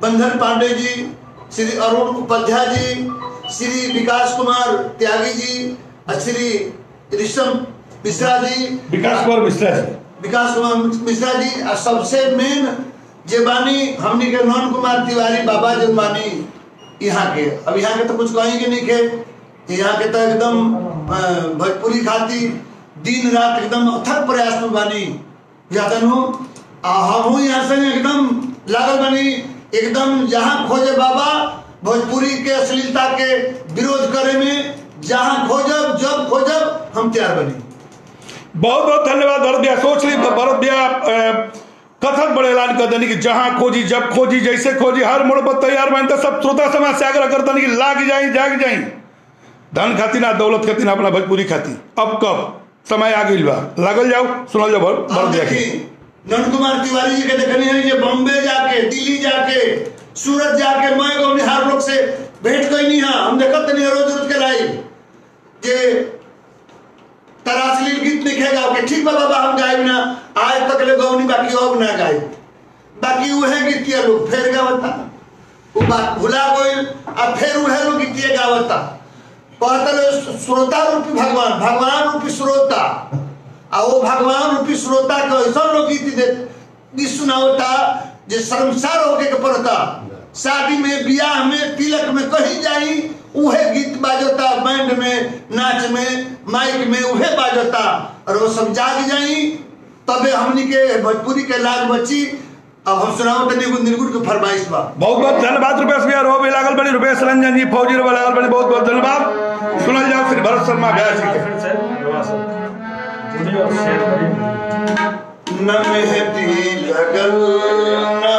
S1: बंधन पांडे जी श्री अरुण उपाध्याय जी श्री विकास कुमार त्यागी जी और श्री ऋषभ मिश्रा जी
S2: विकास कुमार मिश्रा जी
S1: विकास कुमार मिश्रा जी और सबसे मेन जे बानी हमनी के नौन कुमार तिवारी बाबा जो बानी यहाँ के अब यहाँ के तो कुछ कहेंगे नहीं के यहाँ के तो एकदम अ, भोजपुरी खाती दिन रात एकदम अथक प्रयास में बानी जातनु आ हमहू यहाँ से एकदम लागल बानी एकदम जहाँ खोजे बाबा भोजपुरी के अश्लीलता के विरोध करे में जहाँ खोजब जब खोजब हम तैयार बनी
S2: बहुत बहुत धन्यवाद भरत भैया सोच ली भरत भैया अ, कथन बड़े ऐलान कर देनी कि जहां खोजी जब खोजी जैसे खोजी हर मोड़ पर तैयार बन तो सब श्रोता समाज से आग्रह करता कि लाग जाई जाग जाई धन खाती ना दौलत खाती ना अपना भोजपुरी खाती अब कब समय आ गई बा लागल जाओ सुनल जाओ भर- भरत
S1: आप
S2: भैया के
S1: देखिए नंद कुमार तिवारी जी के देखने हैं जे बॉम्बे जाके दिल्ली जाके सूरत जाके मैं को बिहार लोग से भेंट कोई नहीं है हम देखत नहीं रोज रोज के लाई जे तरासलील गीत लिखेगा ओके ठीक बा बाबा हम गायब ना आज तक ले गौनी बाकी अब ना गाय बाकी उहे गीतिया लोग फेर गावता वो बात भुला गइल आ फिर उहे लोग गीतिया गावता कहते श्रोता रूपी भगवान भगवान रूपी श्रोता आ वो भगवान रूपी श्रोता के ऐसा लोग गीत दे गीत सुनावता जे शर्मसार होके के पड़ता शादी में बियाह में तिलक में कहीं जाई उहे गीत बाजता बैंड में नाच में माइक में उहे बाजता और वो सब जाग जाई तबे हमनी के भोजपुरी के लाज बची अब हम सुनाओ तनी एगो निर्गुण के फरमाइश बा
S2: बहुत बहुत धन्यवाद रुपेश भैया रो भी लागल बड़ी रुपेश रंजन जी फौजी रो लागल बड़ी बहुत बहुत धन्यवाद सुनल जाओ श्री भरत शर्मा भैया जी के
S3: फिर से नवा सब जुड़ी और शेयर करिए
S1: न मेहंदी लगल ना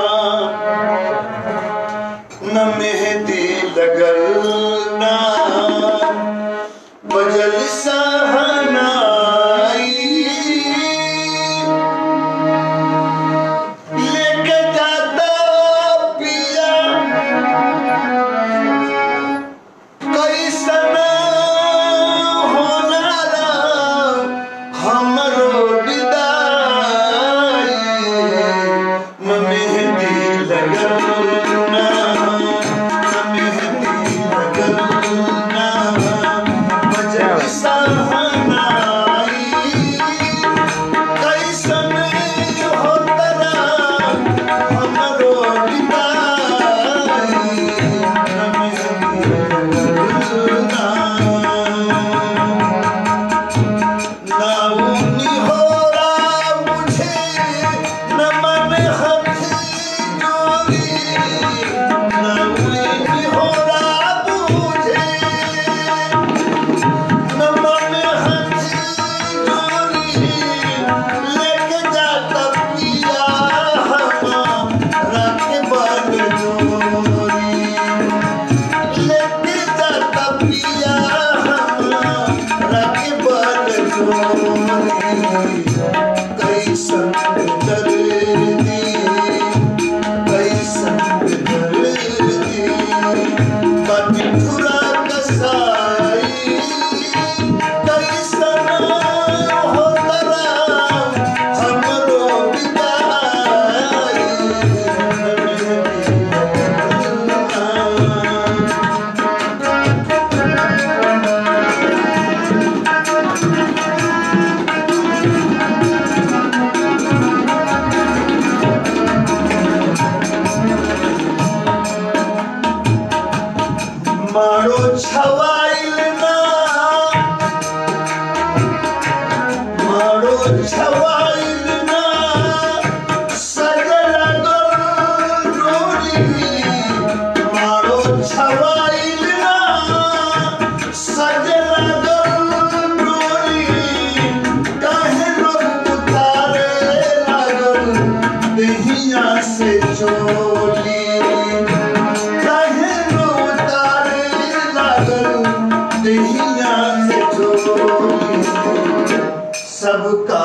S1: न मेहंदी लगल ना बजल सहनाई लेके जाता पिया कैसन होला हमरो विदाई न मेहंदी लगल ना न मेहंदी लगल ना बजल सहनाई कैसन होतरा हमरो विदाई न मेहंदी लगल ना नाउनी होरा मुझे न मन हथी जोरी नाउनी होरा मुझे न मन हथी जोरी लेके जाता पिया हमारा के बन जोरी लेके जाता पिया हमारा के बन जोरी कैसन दर्दी कैसन दर्दी कटुरा कसाई कैसन होतरा हमरो विदाई मारो छवाइल ना मारो छवाइल ना सजल गोरी मारो छवाइल ना सजल गोरी काहे लोग उतारे लागल देहिया से चोली काहे रो उतारे लागल देहिया से चोली सबका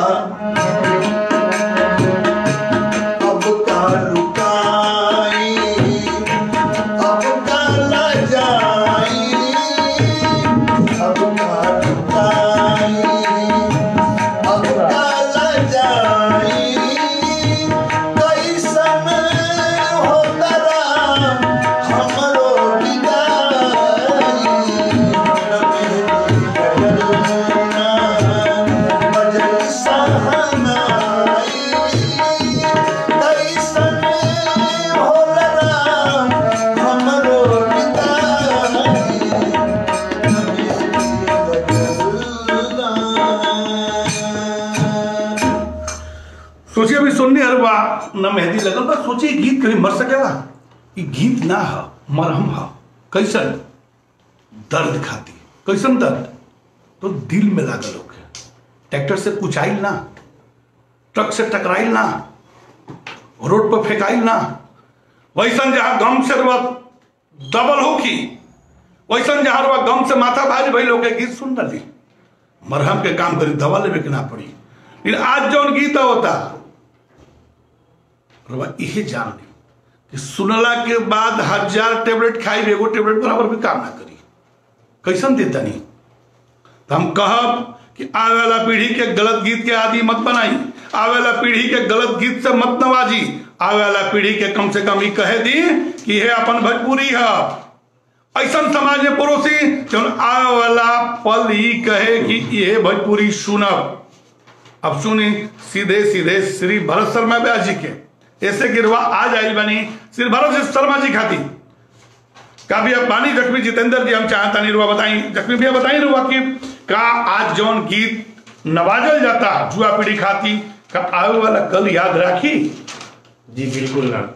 S1: अब का रुकाई अब का न जाई अब का रुकाई अब का न जाई कैसन होतरा
S2: सोचिए अभी सुनने अरबा न मेहंदी लगल बस सोचिए गीत कभी मर सकेला ये गीत ना है मरहम है कैसन दर्द खाती कैसन दर्द तो दिल में लागल होके ट्रैक्टर से कुचाइल ना ट्रक से टकराइल ना रोड पर फेंकाइल ना वैसन जहाँ गम से रुआ दबल होखी वैसन जहाँ रुआ गम से माथा भाज भइल होके गीत सुन रही मरहम के काम करी दवा लेवे के ना पड़ी लेकिन आज जौन गीत होता रुआ इहे जान ली कि सुनला के बाद हजार टेबलेट खाई भी एगो टेबलेट बराबर भी काम ना करी कैसन देता नहीं तो हम कहब कि आवे वाला पीढ़ी के गलत गीत के आदि मत बनाई आवे वाला पीढ़ी के गलत गीत से मत नवाजी आवे वाला पीढ़ी के कम से कम ही कहे दी कि हे अपन भोजपुरी है ऐसा समाज में पड़ोसी जौन आवे वाला पल ही कहे कि ये भोजपुरी सुनब अब सुनी सीधे सीधे श्री भरत शर्मा व्यास जी के ऐसे गिरवा आज आई बनी श्री भरत शर्मा जी खाती का भी अब बानी जख्मी जितेंद्र जी हम चाहता नहीं रुआ बताई जख्मी भैया बताई रुआ कि का आज जौन गीत नवाजल जाता जुआ पीढ़ी खाती का आवे वाला कल याद राखी
S3: जी बिल्कुल ना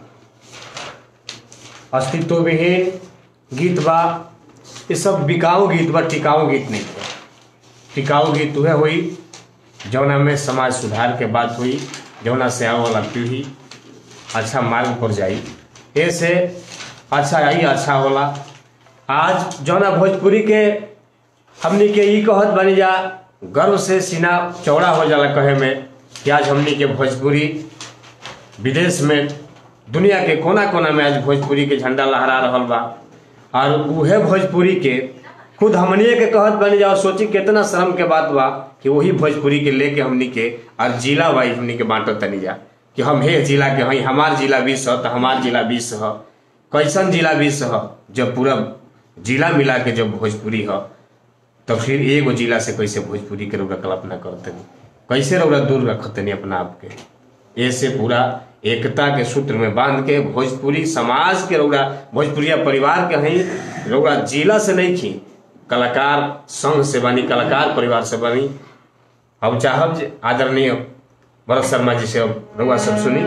S3: अस्तित्व विहीन गीत बा ये सब बिकाऊ गीत बा टिकाऊ गीत नहीं बा टिकाऊ गीत वह हुई जौना में समाज सुधार के बात हुई जौना से आने वाला पीढ़ी अच्छा मार्ग पर जाई ऐसे अच्छा आई अच्छा होला आज जौना भोजपुरी के हमनी के ई कहत बनी जा गर्व से सीना चौड़ा हो जाला कहे में कि आज हमनी के भोजपुरी विदेश में दुनिया के कोना कोना में आज भोजपुरी के झंडा लहरा रहल बा और उहे भोजपुरी के खुद हमनिए के कहत बनी जा और सोची कितना शर्म के बात बा कि वही भोजपुरी के लेके हमनी के और जिला वाइज हमनी के बांटत तनी जा कि हम हे जिला के हई हमार जिला बीस ह तो हमार जिला बीस ह कैसन जिला बीस ह जब पूरा जिला मिला के जब भोजपुरी ह तो फिर एगो जिला से कैसे भोजपुरी के रौरा कल्पना करतनी कैसे रौरा दूर रखतनी अपना आप के ऐसे पूरा एकता के सूत्र में बांध के भोजपुरी समाज के रौरा भोजपुरिया परिवार के हई रौरा जिला से नहीं खी कलाकार संघ से बनी कलाकार परिवार से बनी हम चाहब जे आदरणीय भरत शर्मा जी से अब रौआ सब सुनी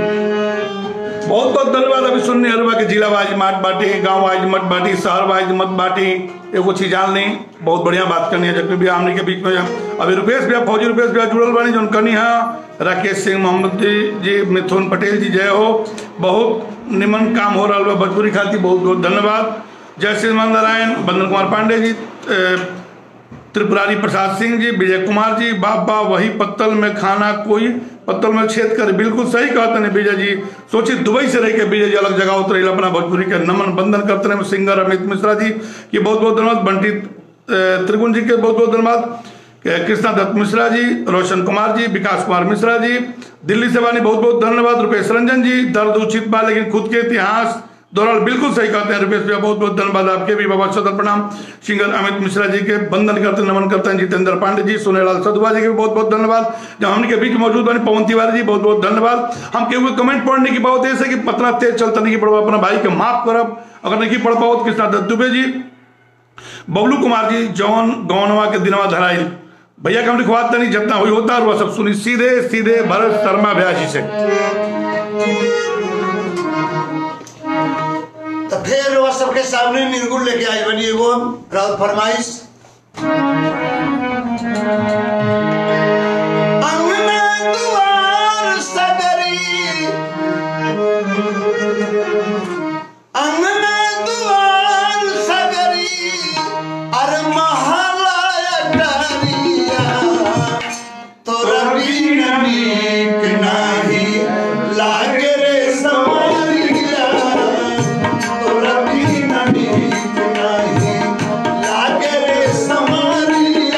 S2: बहुत बहुत धन्यवाद अभी सुनने हलवा के जिला वाइज मत बांटी गांव वाइज मत बांटी शहर वाइज मत बांटी एगो चीज जान ली बहुत बढ़िया बात करनी है जबकि भैया हमने के बीच में अभी रुपेश भैया फौजी रुपेश भैया जुड़ल बानी जो कनी है राकेश सिंह मोहम्मद जी जी मिथुन पटेल जी जय हो बहुत निमन काम हो रहा है भोजपुरी खाती बहुत बहुत धन्यवाद जय श्री नारायण बंदन कुमार पांडे जी अ, त्रिपुरारी प्रसाद सिंह जी विजय कुमार जी बाप बा वही पत्तल में खाना कोई पत्तल में छेद कर बिल्कुल सही कहते हैं विजय जी सोचिए दुबई से रह के विजय जी अलग जगह उतरे अपना भोजपुरी के नमन बंदन करते हैं सिंगर अमित मिश्रा जी की बहुत बहुत धन्यवाद बंटी अ, त्रिगुण जी के बहुत बहुत धन्यवाद के कृष्णा दत्त मिश्रा जी रोशन कुमार जी विकास कुमार मिश्रा जी दिल्ली से वाली बहुत बहुत धन्यवाद रुपेश रंजन जी दर्द उचित बा लेकिन खुद के इतिहास दौरान बिल्कुल सही कहते हैं रुपेश भैया बहुत बहुत धन्यवाद आपके भी बाबा सदर प्रणाम सिंगर अमित मिश्रा जी के बंदन करते हैं, नमन करते हैं जितेंद्र पांडे जी सोनेलाल सदुआ जी के भी बहुत बहुत धन्यवाद जब हमने के बीच मौजूद बने पवन तिवारी जी बहुत बहुत धन्यवाद हम के हुए कमेंट पढ़ने की बात ऐसे कि पतना तेज चलता नहीं पड़वा अपना भाई के माफ करब अगर नहीं पढ़ पाओ तो कृष्णा दत्त दुबे जी बबलू कुमार जी जौन गौनवा के दिनवा धराइल भैया के हम लिखवाते नहीं जितना हुई होता और वह सब सुनी सीधे सीधे भरत शर्मा व्यास जी से
S1: तो फिर वह सबके सामने निर्गुण लेके आई बनी एगो राउत फरमाइश अंगना दुआर सगरी अंगना दुआर सगरी अरे महला अटरिया तोरा बिन नीक नाही लागे रे समरिया तोरा बिन नीक नाही लागे रे समरिया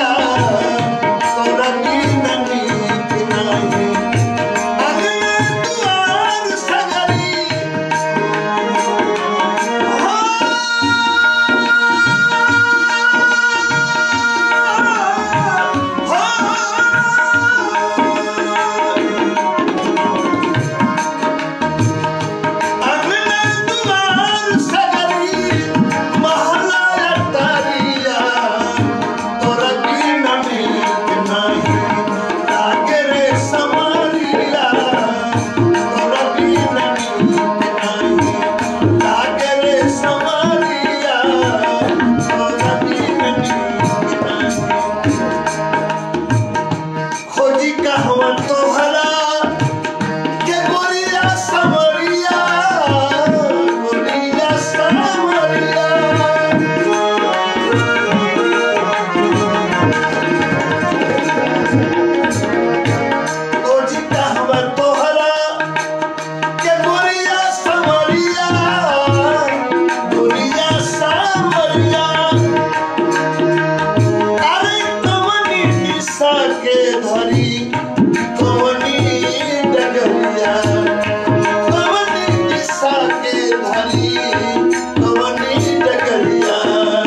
S1: के धरी कवनी डगरिया कवनी दिशा के धरी कवनी डगरिया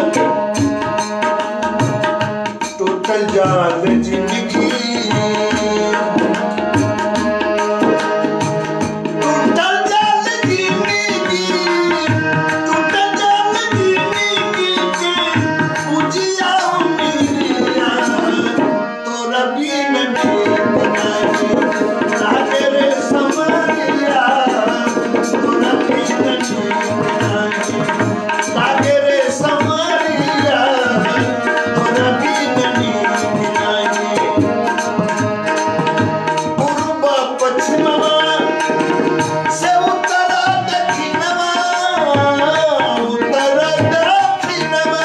S1: टोटल जाल जिंदगी टूटल जाल जिंदगी टूटल जाल जिंदगी के पूजिया उमिरिया तोरा बिन नीक नाही लागे रे समरिया तोरा बिन नीक नाही लागे रे समरिया तोरा बिन नीक नाही पूर्व पश्चिमवा से उत्तर दक्षिणवा उत्तर दक्षिणवा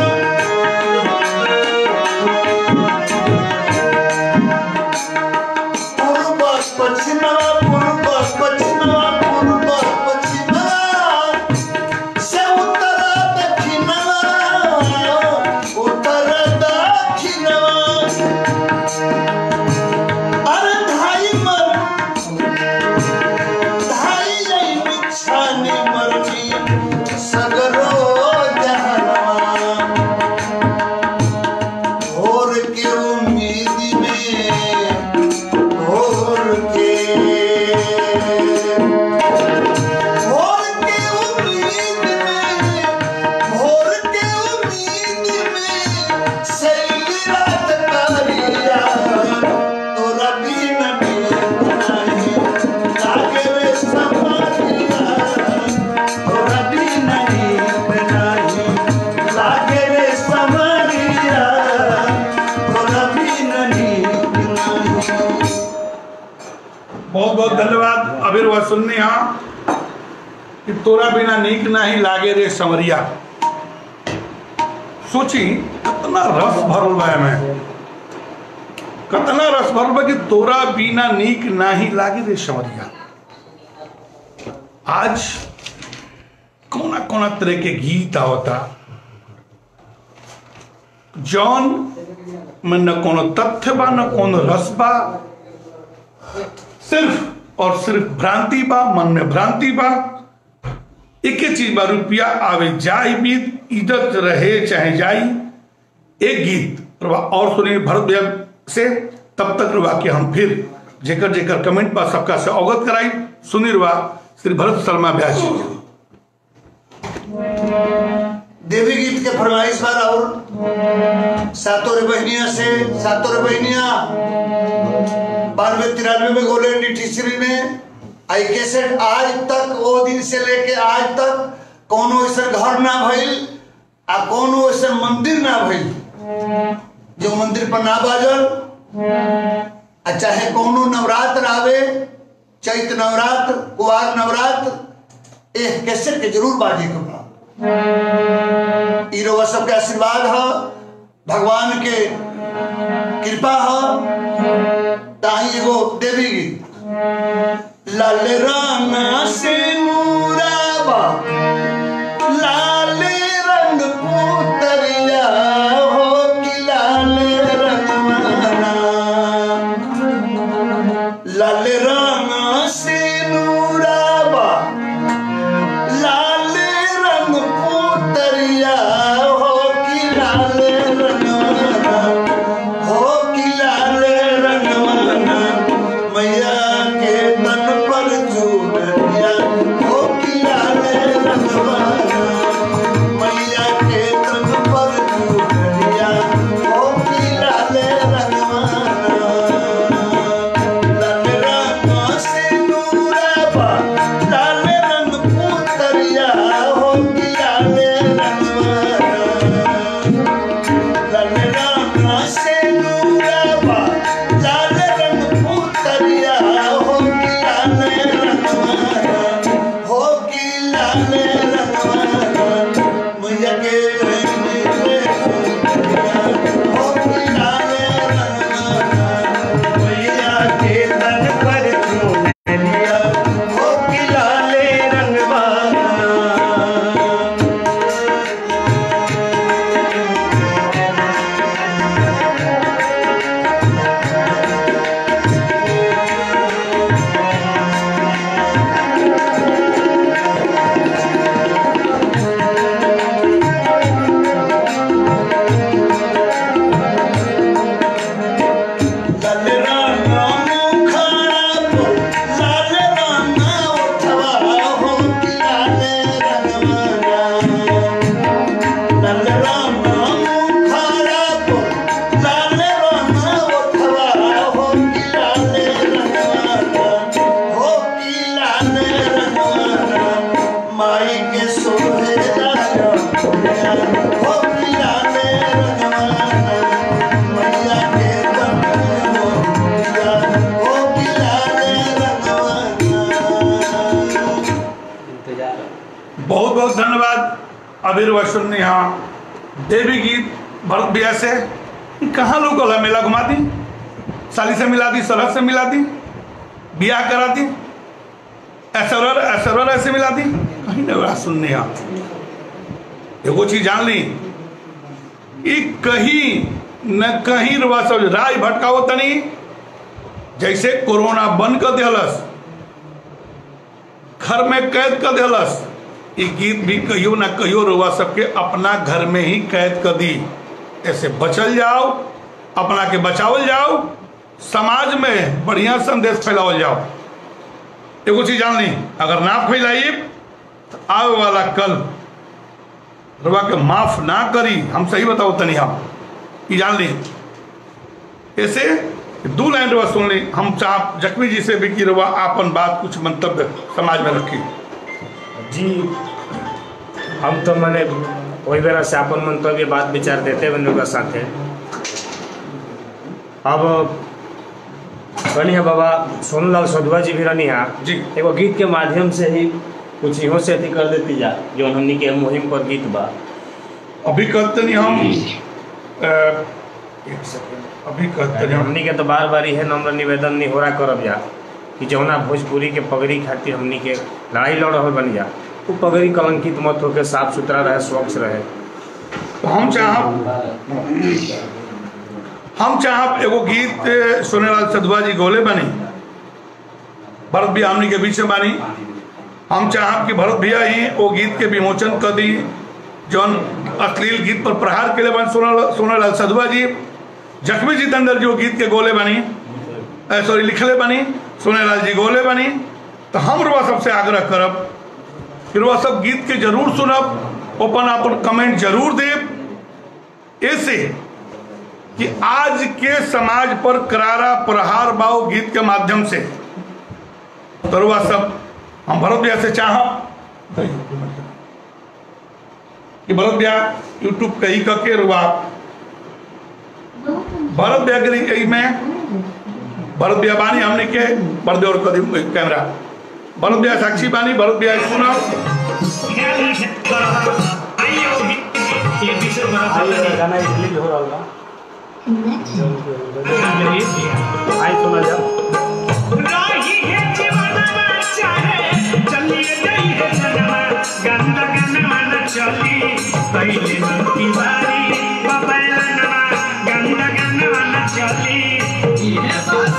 S1: पूर्व पश्चिमवा पूर्व पश्चिमवा पूर्व पश्चिमवा से उत्तर दक्षिणवा उत्तर दक्षिणवा अरे धाई मर धाई यही बिछाने मरनी सगरो जहनवा भोर के उम्मीद में भोर के भोर के उम्मीद में भोर के उम्मीद में सैली रात करिया तोरा बिन नीक नाही लागे रे समारिया तोरा बिन नीक नाही लागे रे समारिया तोरा बिन नीक नाही
S2: बहुत बहुत धन्यवाद अबीर वह सुनने यहाँ कि तोरा बिना नीक नहीं लागे रे समरिया सोची कितना रस भरल बा में कितना रस भरल बा कि तोरा बिना नीक नहीं लागे रे समरिया आज कोना कोना तरह के गीत आवता जौन में न कोनो तथ्य बा न कोनो रस बा सिर्फ और सिर्फ भ्रांति बा मन में भ्रांति बा एक ही चीज बा रुपया आवे जाई बीत इज्जत रहे चाहे जाई एक गीत रुआ और सुनिए भरत भैया से तब तक रुआ के हम फिर जेकर जेकर कमेंट बा सबका से अवगत कराई सुनी रुआ श्री भरत शर्मा व्यास जी के।
S1: देवी गीत के फरमाइश बार और सातों रे बहनिया से सातों रे बहनिया बानवे तिरानवे में गोले टीचरी में आई कैसेट आज तक वो दिन से लेके आज तक कोनो ऐसा घर ना भइल आ कोनो ऐसा मंदिर ना भइल जो मंदिर पर ना बाजल आ चाहे कोनो नवरात्र आवे चैत नवरात्र कुआर नवरात्र एक कैसेट के जरूर बाजे के बा ई रउआ सबके आशीर्वाद ह भगवान के कृपा ह ताही एगो देवी गीत लाल राना से नूराबा लाल रंग पुतरिया हो कि लाल रंगवाना लाल राना से नूराबा लाल रंग पुतरिया हो कि लाल रंगवाना हो कि लाल रंगवाना मैया के तन पर चूड़िया
S2: अबीर सुनने यहाँ देवी गीत भरत बिया से कहाँ लोग गला मेला घुमा दी साली से मिला दी सरहद से मिला दी बियाह करा दी ऐश्वर्य ऐश्वर्य ऐसे मिला दी कहीं ना बड़ा सुनने यहाँ एगो चीज जान ली ई कहीं न कहीं रुआ सब राय भटकाओ तनी जैसे कोरोना बंद कर दिलस घर में कैद कर दिलस ये गीत भी कहियो ना कहियो रुआ सबके अपना घर में ही कैद कर दी ऐसे बचल जाओ अपना के बचावल जाओ समाज में बढ़िया संदेश फैलावल जाओ एगो चीज जान ली अगर ना फैलाई तो आवे वाला कल रुआ के माफ ना करी हम सही बताओ तनी हम ये जान ली ऐसे दो लाइन रुआ सुन ली हम चाह जख्मी जी से भी की रुआ आपन बात कुछ मंतव्य समाज में रखी
S3: जी हम तो मैंने वही बेरा से अपन मंतव्य बात विचार देते हुए लोग साथे अब रहनी है बाबा सोनूलाल सधुआ जी भी रहनी है
S2: जी।
S3: एगो गीत के माध्यम से ही कुछ इहो से अथी कर देती जा जो हमनी के मुहिम पर गीत बा
S2: अभी कहते नहीं हम अ, एक सेकंड अभी कहते नहीं हम
S3: हमनी के तो बार बार यह नम्र निवेदन नहीं हो रहा करब जा कि जौना भोजपुरी के पगड़ी खातिर हमनी के लड़ाई लड़ रहे बन जा वो पगड़ी कलंकित मत होके साफ सुथरा रहे स्वच्छ रहे
S2: तो हम चाहब हम चाहब एगो गीत सोनेलाल सधुआ जी गोले बनी भरत भैया हमनी के बीच में बानी हम चाहब कि भरत भैया ही वो गीत के विमोचन कर दी जौन अश्लील गीत पर प्रहार के लिए बन सोनालाल सोनालाल सधुआ जी जख्मी जितेंद्र जी वो गीत के गोले बनी सॉरी लिखले बनी सोनेलाल जी गोले बनी तो हम रुआ सबसे आग्रह करब कि रुआ सब गीत के जरूर सुनब अपन अपन कमेंट जरूर देब ऐसे कि आज के समाज पर करारा प्रहार बाव गीत के माध्यम से तरुआ सब हम भरत भैया से चाहब कि भरत भैया यूट्यूब कही करके रुआ भरत भैया के लिए में भरत भैया बानी हमने के पर्दे और कदी कैमरा भरत भैया साक्षी बानी भरत भैया सुना
S3: गाना इसलिए हो रहा आई सुना जा
S4: राही है जीवनवा चाहे चलिए गई है जनवा गंदा गंदा न चली पहले मन की बारी बबैलनवा गंदा गंदा न चली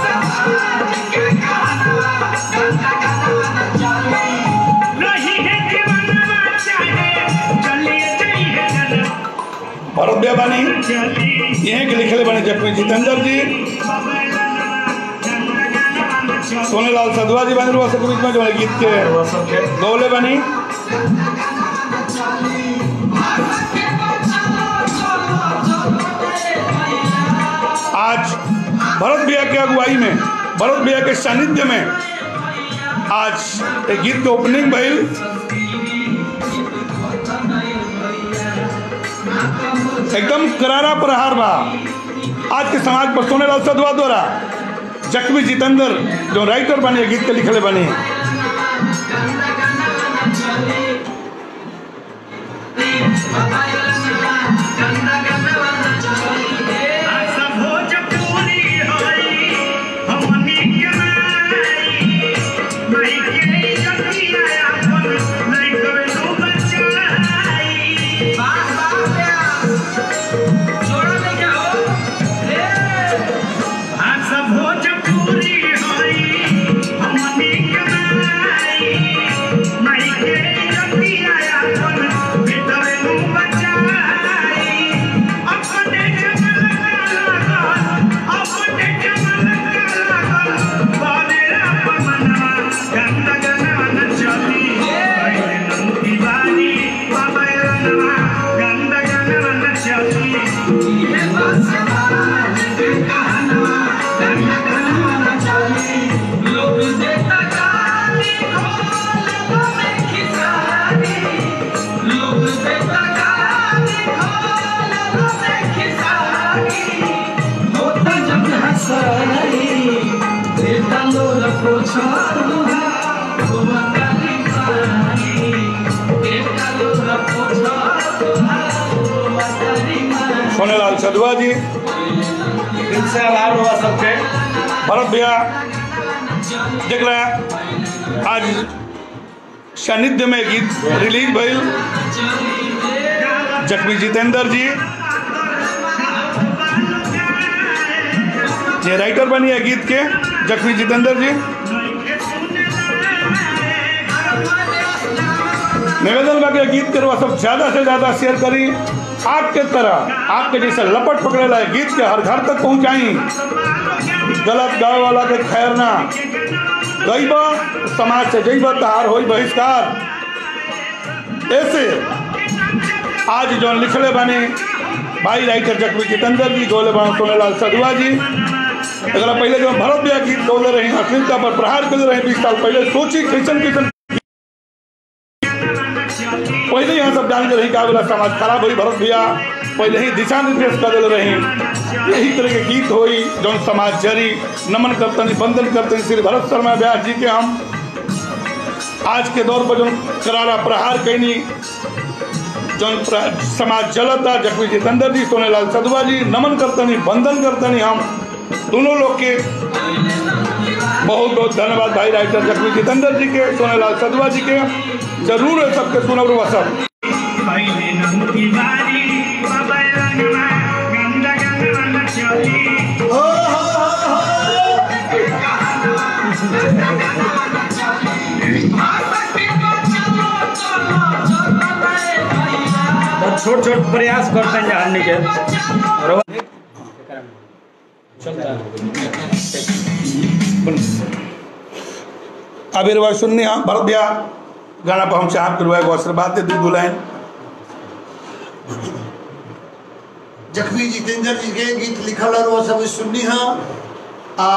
S4: राही है जीवनवा चाहे चलिए गई है जनवा
S2: भरत भैया बानी
S4: चली
S2: यहीं के लिखले बने जख्मी जितेंद्र जी
S4: बबैलनवा गंदा गंदा न चली
S2: सोनेलाल सदवा जी बने रुआ सबके बीच में जो है गीत के गौले बनी आज भरत भैया के अगुवाई में भरत भैया के सानिध्य में आज एक गीत के ओपनिंग भइल एकदम करारा प्रहार बा आज के समाज पर सोनेलाल सदवा द्वारा जख्मी जितेंद्र जो राइटर बने गीत के लिखले बने
S4: आशा भोजपुरी होई, हमनी के नाई। माई के जतिया अपन, नहीं कवे नु बचाई। आशा भोजपुरी होई, हमनी के नाई। माई के जतिया अपन, नहीं कवे नु बचाई। अपने जमल लागल, अपने जमल लागल, बालेरा पमनवा, गंद गनवा न चली। पहिले नंदी बारी, बाबैरनवा, गंद गनवा न चली। लोग देता गाली, खोल में खिसारी। लोग देता गाली, खोल में खिसारी। होता जब हंसाई, देता लोग पोछा
S2: सोनेलाल सदुआ जी
S3: दिल से आभार हुआ सबके
S2: भरत भैया जरा आज सानिध्य में गीत रिलीज भइल जख्मी जितेंद्र जी ये राइटर बनी है गीत के जख्मी जितेंद्र जी निवेदन बा के गीत के रुआ सब ज्यादा से ज्यादा शेयर करी आपके तरह आपके जैसे लपट पकड़ेला है गीत के हर घर तक पहुंचाई गलत गावे वाला के खैर ना गईबा समाज से जईबा तहार होई बहिष्कार ऐसे आज जो लिखले बने भाई राइटर जख्मी जितेंद्र जी गोले बने सोनेलाल सदुआ जी अगर पहले जो भरत भैया गीत गौले रहे अश्लीलता पर प्रहार कर रहे बीस साल पहले सोची कैसन कैसन पहले यहाँ सब जान के रही का बोला समाज खराब हुई भरत भैया पहले ही दिशा निर्देश कर दिल रही यही तरह के गीत हुई जौन समाज जरी नमन करतन बंदन करतन श्री भरत शर्मा व्यास जी के हम आज के दौर पर जौन करारा प्रहार कैनी जौन प्र- समाज जलता जख्मी जितेंद्र जी सोनेलाल सदुआ जी नमन करतनी बंदन करतनी हम दोनों लोग के बहुत बहुत धन्यवाद भाई राइटर जख्मी जितेंद्र जी के सोनेलाल सदुआ जी के जरूर है सबके सुनब रुआ सब
S4: पहिले नमुकी बारी बाबा रंगमा गंदा गंदा चली
S1: हो हो हो हो
S3: बहुत छोट छोट प्रयास करते हैं जानने के और
S2: अब ये सुनने हम भरत भैया गाना पर हम चाह करवाए को आशीर्वाद दे दी दुलाइन
S1: जख्मी जितेंद्र जी के गीत लिखल और वो सब सुननी है आ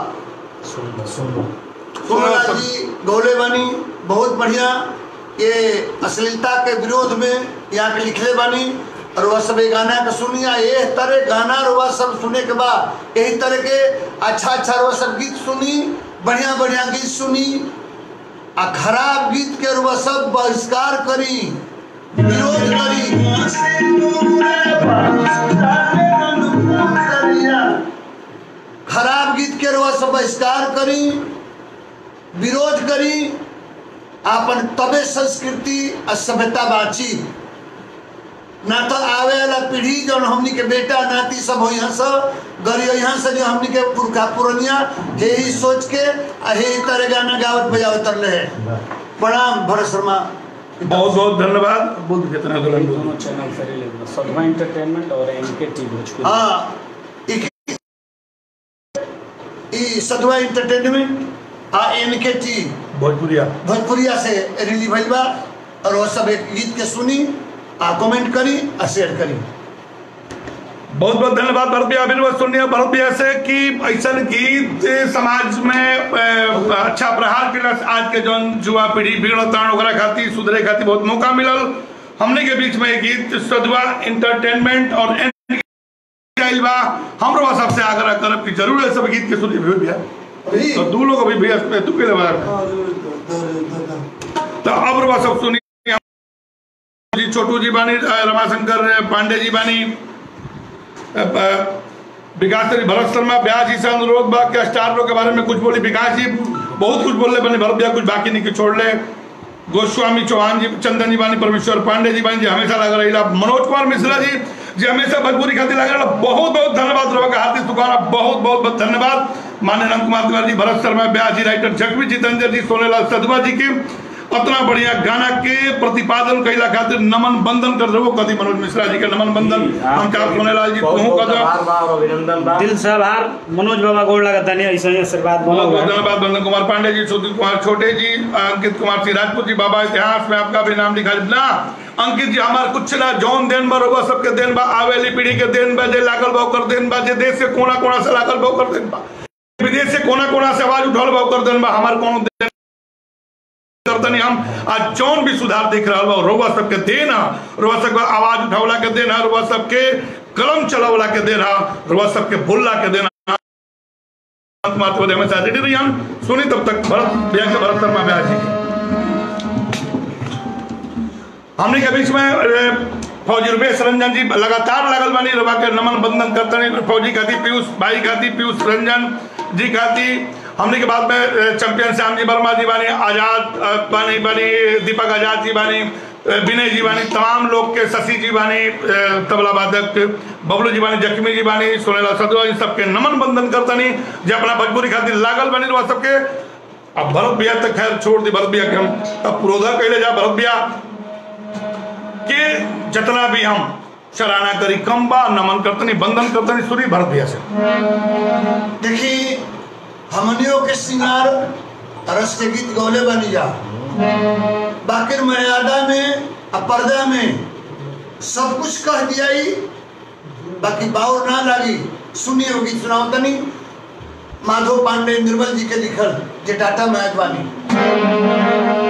S1: सोमनाथ जी गौले बानी बहुत बढ़िया ये अश्लीलता के विरोध में यहाँ के लिखले बानी और वह सब ये गाना के सुनिया ये तरह गाना और वह सब सुने के बाद यही तरह के अच्छा अच्छा वह सब गीत सुनी बढ़िया बढ़िया गीत सुनी आ खराब गीत के वह सब बहिष्कार करी विरोध करी खराब गीत के रवा सब बहिष्कार करी विरोध करी आपन तबे संस्कृति आ सभ्यता बाची ना तो आवे वाला पीढ़ी जौन हमनी के बेटा नाती सब हो यहाँ से गरी यहाँ से जो हमनी के पुरखा पुरनिया हे ही सोच के आ हे ही तरह गाना गावत बजावत रहे है प्रणाम भरत शर्मा
S2: बहुत बहुत धन्यवाद बुद्ध कितना दुल्हन
S5: दोनों चैनल से रिलीज सदमा एंटरटेनमेंट और एनके टी भोजपुरी
S1: हाँ ई- ई सदवा एंटरटेनमेंट आ एनके टी
S2: भोजपुरिया
S1: भोजपुरिया से रिलीज भइल बा और वो सब एक गीत के सुनी आ कमेंट करी आ शेयर करी
S2: बहुत बहुत धन्यवाद भरत भैया अभी बात सुनिए भरत भैया से कि ऐसा गीत समाज में अ, अच्छा प्रहार के लिए आज के जौन युवा पीढ़ी बिगड़तान ओकरा खातिर सुधरे खातिर बहुत मौका मिलल हमने के बीच में ये गीत सदवा एंटरटेनमेंट और एन- आइल बा हमरो सबसे आग्रह करब कि जरूर ये सब गीत के सुनिए भी भैया
S1: अभी
S2: तो दू लोग अभी भैया तू के लिए तो अब रुआ सब सुनी जी छोटू जी बानी अ, रमाशंकर पांडे जी बानी अ, अ, विकास जी भरत शर्मा ब्याज जी से अनुरोध बा के स्टार लोग के बारे में कुछ बोली विकास जी बहुत कुछ बोल रहे बने भरत भैया कुछ बाकी नहीं कि छोड़ ले गोस्वामी चौहान जी चंदन जी बानी परमेश्वर पांडे जी बानी जी हमेशा लग रही मनोज कुमार मिश्रा जी जी हमेशा भोजपुरी खातिर लग रहा बहुत बहुत धन्यवाद रहा हार्दिक सुखाना बहुत बहुत बहुत धन्यवाद मान्य नंद कुमार तिवारी जी भरत शर्मा ब्यास जी राइटर जगवी जितेंद्र जी सोनेलाल सदवा जी के उतना बढ़िया गाना के प्रतिपादन कैला खातिर नमन बंदन कर रहो कदी मनोज मिश्रा जी के नमन बंदन हम का सोनेलाल जी कहूँ कदम
S3: आभार और अभिनंदन बा
S5: दिल से आभार मनोज बाबा गोड़ लगा नहीं ऐसा ही आशीर्वाद
S2: बहुत
S5: बनो
S2: बहुत धन्यवाद बंदन कुमार पांडे जी सुधीर कुमार छोटे जी अंकित कुमार सिंह राजपूत जी बाबा इतिहास में आपका भी नाम लिखा ना अंकित जी हमार कुछ ना जौन देन बा रोगा सबके देन बा आवेली पीढ़ी के देन बा जे लागल बा ओकर देन बा जे देश से कोना कोना से लागल बा ओकर देन बा विदेश से कोना कोना से आवाज उठल बा ओकर देन बा हमार कोनो देन करतनी हम आज जौन भी सुधार देख रहा बा रोवा सबके देना रोवा सबके आवाज उठावला के देना रोवा सबके कलम चलावला के देना रोवा सबके बोलला के देना कुमार तिवारी हमेशा रेडी रही हम सुनी तब तक भरत भैया के भरत शर्मा ब्यास जी की। हमने के बीच में अ, फौजी रुपेश रंजन जी लगातार लगल बनी रवा के नमन बंदन करतनी फौजी खाती पीयूष भाई खाती पीयूष रंजन जी खाती हमने के बाद में अ, चैंपियन श्याम जी वर्मा जी बानी आजाद अ, बानी बानी दीपक आजाद जी बानी अ, विनय जी बानी तमाम लोग के शशि जी बानी अ, तबला वादक बबलू जी बानी जख्मी जी बानी सोनेला सदुआ इन सबके नमन बंदन करतनी जे अपना भोजपुरी खातिर लागल बनी रवा सबके अब भरत भैया तक खैर छोड़ दी भरत भैया के हम अब पुरोधा कैले जा भरत भैया के जितना भी हम सराहना करी कम बा नमन करतनी बंदन करतनी सुनी भरत भैया से
S1: देखी हमनियों के श्रृंगार रस के गीत गौले बनी जा बाकिर मर्यादा में आ पर्दा में सब कुछ कह दिया ही बाकी बाउर ना लगी सुनिए वो गीत सुनाओ तनी माधव पांडे निर्मल जी के लिखल जे टाटा मैच बानी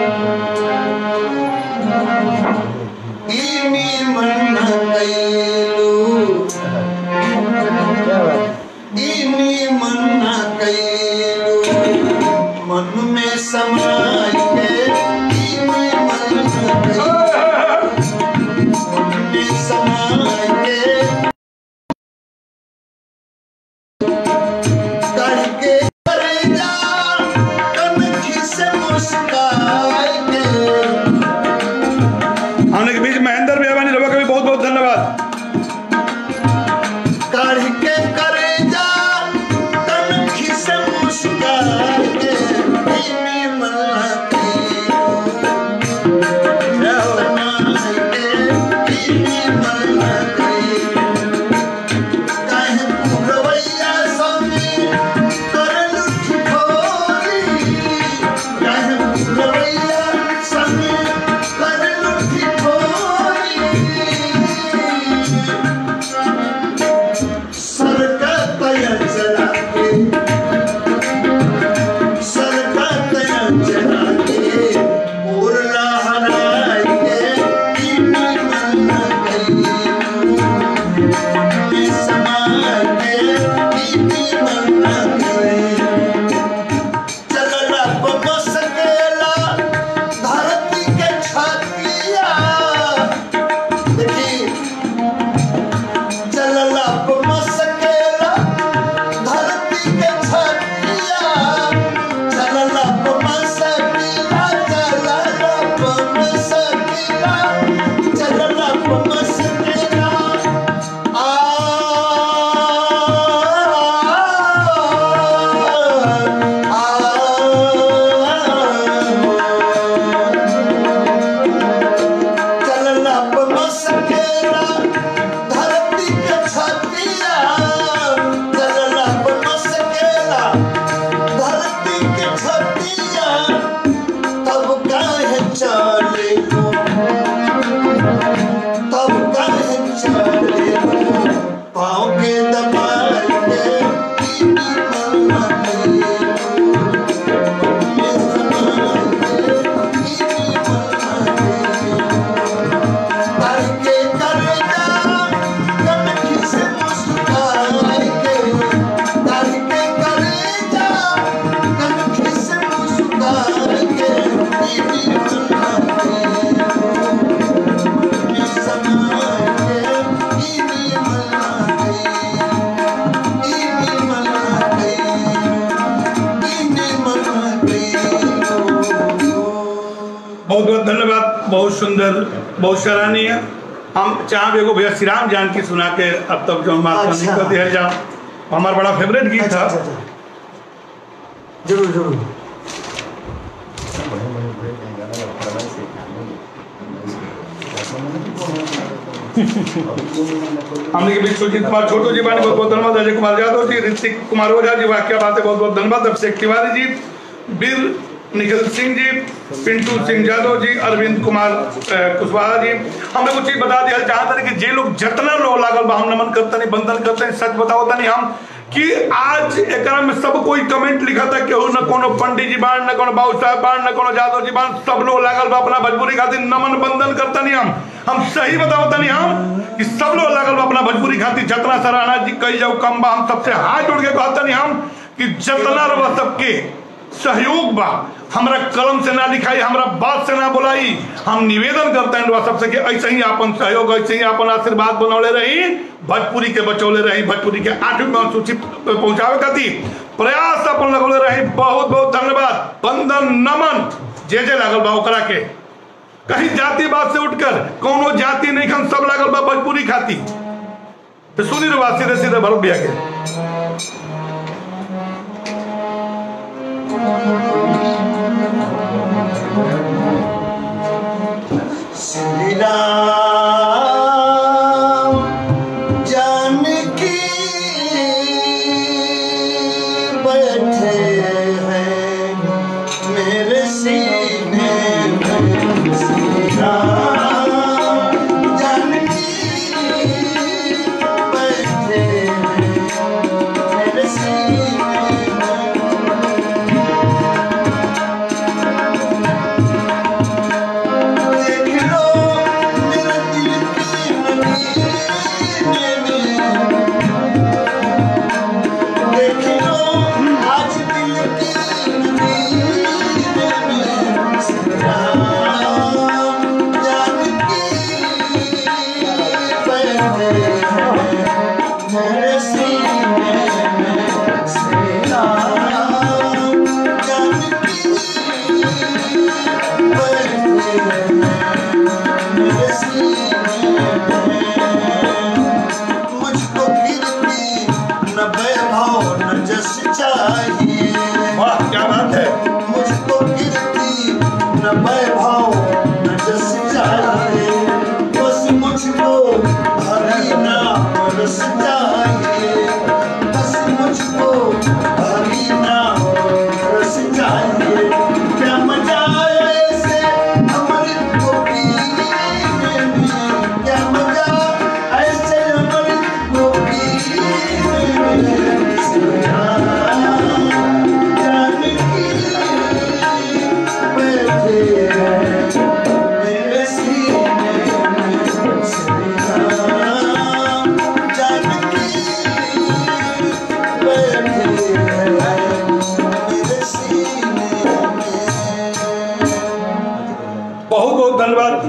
S1: इनी मन कैलू इनी मन कैलू मन में समाय के इनी मन कैलू मन में समाय के करके करे जा कनखी से मुस्काय के
S2: हमने के बीच महेंद्र भैया बानी रवा का भी बहुत बहुत धन्यवाद
S1: काढ़ के करे जा कनखी से मुस्कान के इनी मलाकी समाए के इनी मलाकी काहे पुरवैया संगे करलु ठिठोरी काहे पुरवैया संगे करलु ठिठोरी सरका तया चला के सरका तया चला के उरला हराई के इनी मन गई में समा के इनी मन गई चलला बमस केला धरती के छातिया देखी चलला मसकेला धरती के छतिया चलला मसकेला चलला मसकेला चलला मसकेला आ चलला मसकेला धरती के छतिया चलला मसकेला धरती के छतिया तब काहे चले हो तब काहे चले हो पाँव के दबाए के इनी मना गई ये समाए के इनी मना गई करके करे जा कनखी से मुस्काए के करके करे जा कनखी से मुस्काए के इनी मना गई ये समाए के इनी मना गई इनी मना गई इनी मना गई
S2: बहुत बहुत धन्यवाद बहुत सुंदर बहुत सराहनीय हम चाहे एगो भैया श्री राम जानकी सुना के अब तक जो हमारा
S1: अच्छा।
S2: कर दिया जाओ हमारा बड़ा फेवरेट गीत
S1: अच्छा
S2: था
S1: अच्छा अच्छा जरूर जरूर
S2: हमने के बीच सुजीत कुमार छोटू जी बानी बहुत बहुत धन्यवाद अजय कुमार यादव जी ऋतिक कुमार ओझा जी वाक्य बात है बहुत बहुत धन्यवाद अभिषेक तिवारी जी वीर निखिल सिंह जी पिंटू सिंह यादव जी अरविंद कुमार अ, कुशवाहा जी हमने कुछ चीज बता दिया जहां तक कि जे लोग जितना लोग लागल बा हम नमन करते नहीं बंधन करते नहीं सच बताओ नहीं हम कि आज एकरा में सब कोई कमेंट लिखा था केहू न कोनो पंडित जी बाण न कोनो बाबू साहब बाण न कोनो यादव जी बाण सब लोग लागल बा अपना भोजपुरी खातिर नमन बंधन करता नहीं हम हम सही बताओ तनी हम कि सब लोग लागल बा अपना भोजपुरी खातिर जितना सराहना जी कही जाओ कम बा हम सबसे हाथ जोड़ के कहता नहीं हम कि जितना रवा सबके सहयोग बा हमरा कलम से ना लिखाई हमरा बात से ना बोलाई हम निवेदन करते हैं रउआ सबसे कि ऐसे ही अपन सहयोग ऐसे ही अपन आशीर्वाद बनौले रही भोजपुरी के बचौले रही भोजपुरी के आठवीं अनुसूची पे पहुंचावे खातिर प्रयास अपन लगौले रही बहुत बहुत धन्यवाद वंदन नमन जे जे लागल बा ओकरा के कहीं जातिवाद से उठकर कोनो जाति नहीं खन सब लागल बा भोजपुरी खाती तो सुनी रे बात सीधे सीधे भरत बिया के
S1: श्री राम जानकी बैठे हैं मेरे सीने में श्री राम जानकी बैठे हैं मेरे सीने में देख लो मेरे दिल की नगीने में देख लो आज दिल की नगीने में श्री राम जानकी बैठे हैं मेरे सीने में श्री राम जानकी मुझको कीर्ति न वैभव न जस चाहिए
S2: वाह क्या बात है
S1: मुझको कीर्ति न वैभव न जस चाहिए बस मुझको हरि नाम रस चाहिए बस मुझको हरि नाम रस चाहिए क्या मजा ऐसे अमृत को पीने में क्या मजा ऐसे अमृत को पीने में श्री राम जानकी बैठे हैं मेरे सीने में श्री राम जानकी बैठे हैं मेरे सीने में
S2: बहुत बहुत धन्यवाद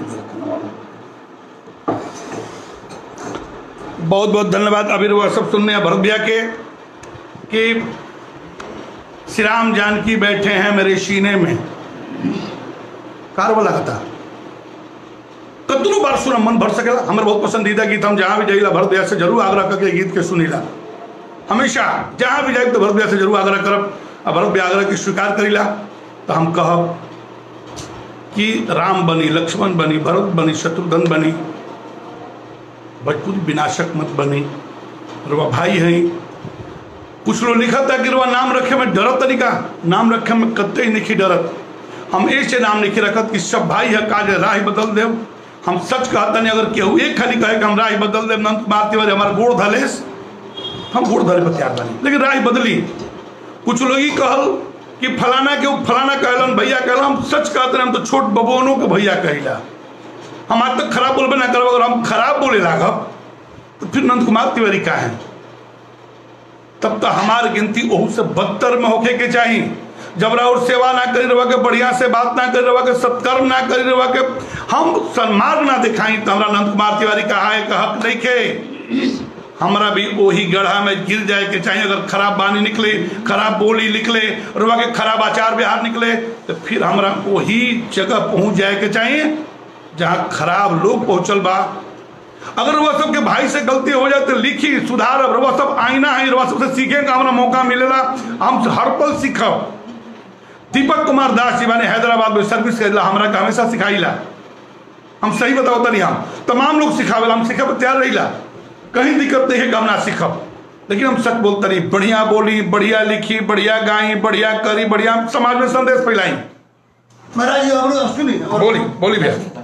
S2: बहुत बहुत धन्यवाद अभी वह सब सुनने हैं भरत भैया के कि श्री राम जानकी बैठे हैं मेरे सीने में कार वाला था कतनो बार सुना मन भर सकेला हमारे बहुत पसंदीदा गीत हम जहाँ भी जाइला भरत भैया से जरूर आग्रह करके गीत के सुनीला हमेशा जहाँ भी जाए तो भरत भैया से जरूर आग्रह करब आ भरत भैया आग्रह के स्वीकार करीला तो हम कहब कि राम बनी लक्ष्मण बनी भरत बनी शत्रुघ्न बनी भोजपुरी विनाशक मत बनी रुआ भाई हैं कुछ लोग लिखा था कि रुआ नाम रखे में डरत तरीका नाम रखे में कत्ते ही नहीं डरत हम ऐसे नाम नहीं रखत कि सब भाई है काज राह बदल देव हम सच कहता नहीं अगर केहू एक खाली कहे कि हम राह बदल देव नंद कुमार तिवारी हमारा गोड़ धलेस हम गोड़ धरे पर तैयार बनी लेकिन राह बदली कुछ लोग ही कहल कि फलाना के ऊ फलाना कहलन भैया कहला हम सच कहते हम तो छोट बबुओनों के भैया कहिला हम आज तक खराब बोलबे ना करब अगर हम खराब बोले लागब तो फिर नंद कुमार तिवारी का है तब तो हमार गिनती ओहू से बदतर में होके के चाहिए जब और सेवा ना करी रहा के बढ़िया से बात ना करी रहा के सत्कर्म ना करी रहा के हम सन्मार्ग ना दिखाई तो हमरा नंद कुमार तिवारी कहा है का हक नहीं खे हमरा भी वही गढ़ा में गिर जाए के चाहिए अगर खराब बानी निकले खराब बोली निकले और वहाँ के खराब आचार व्यवहार निकले तो फिर हमरा वही जगह पहुंच जाए के चाहिए जहाँ खराब लोग पहुंचल बा अगर वह सबके भाई से गलती हो जाए तो लिखी सुधार अब वह सब आईना है वह सबसे सीखे का हमारा मौका मिलेला हम हर पल सीखब दीपक कुमार दास जी मैंने हैदराबाद में सर्विस करेला हमरा का हमेशा सिखाईला हम सही बताओ तनी हम तमाम लोग सिखावेला हम सीखे पर तैयार रहीला कहीं दिक्कत नहीं है कि हम ना सीखब लेकिन हम सच बोलते नहीं बढ़िया बोली बढ़िया लिखी बढ़िया गाई बढ़िया करी बढ़िया समाज में संदेश फैलाई
S1: महाराज जी हमरो सुनी हमरो-
S2: बोली बोली भैया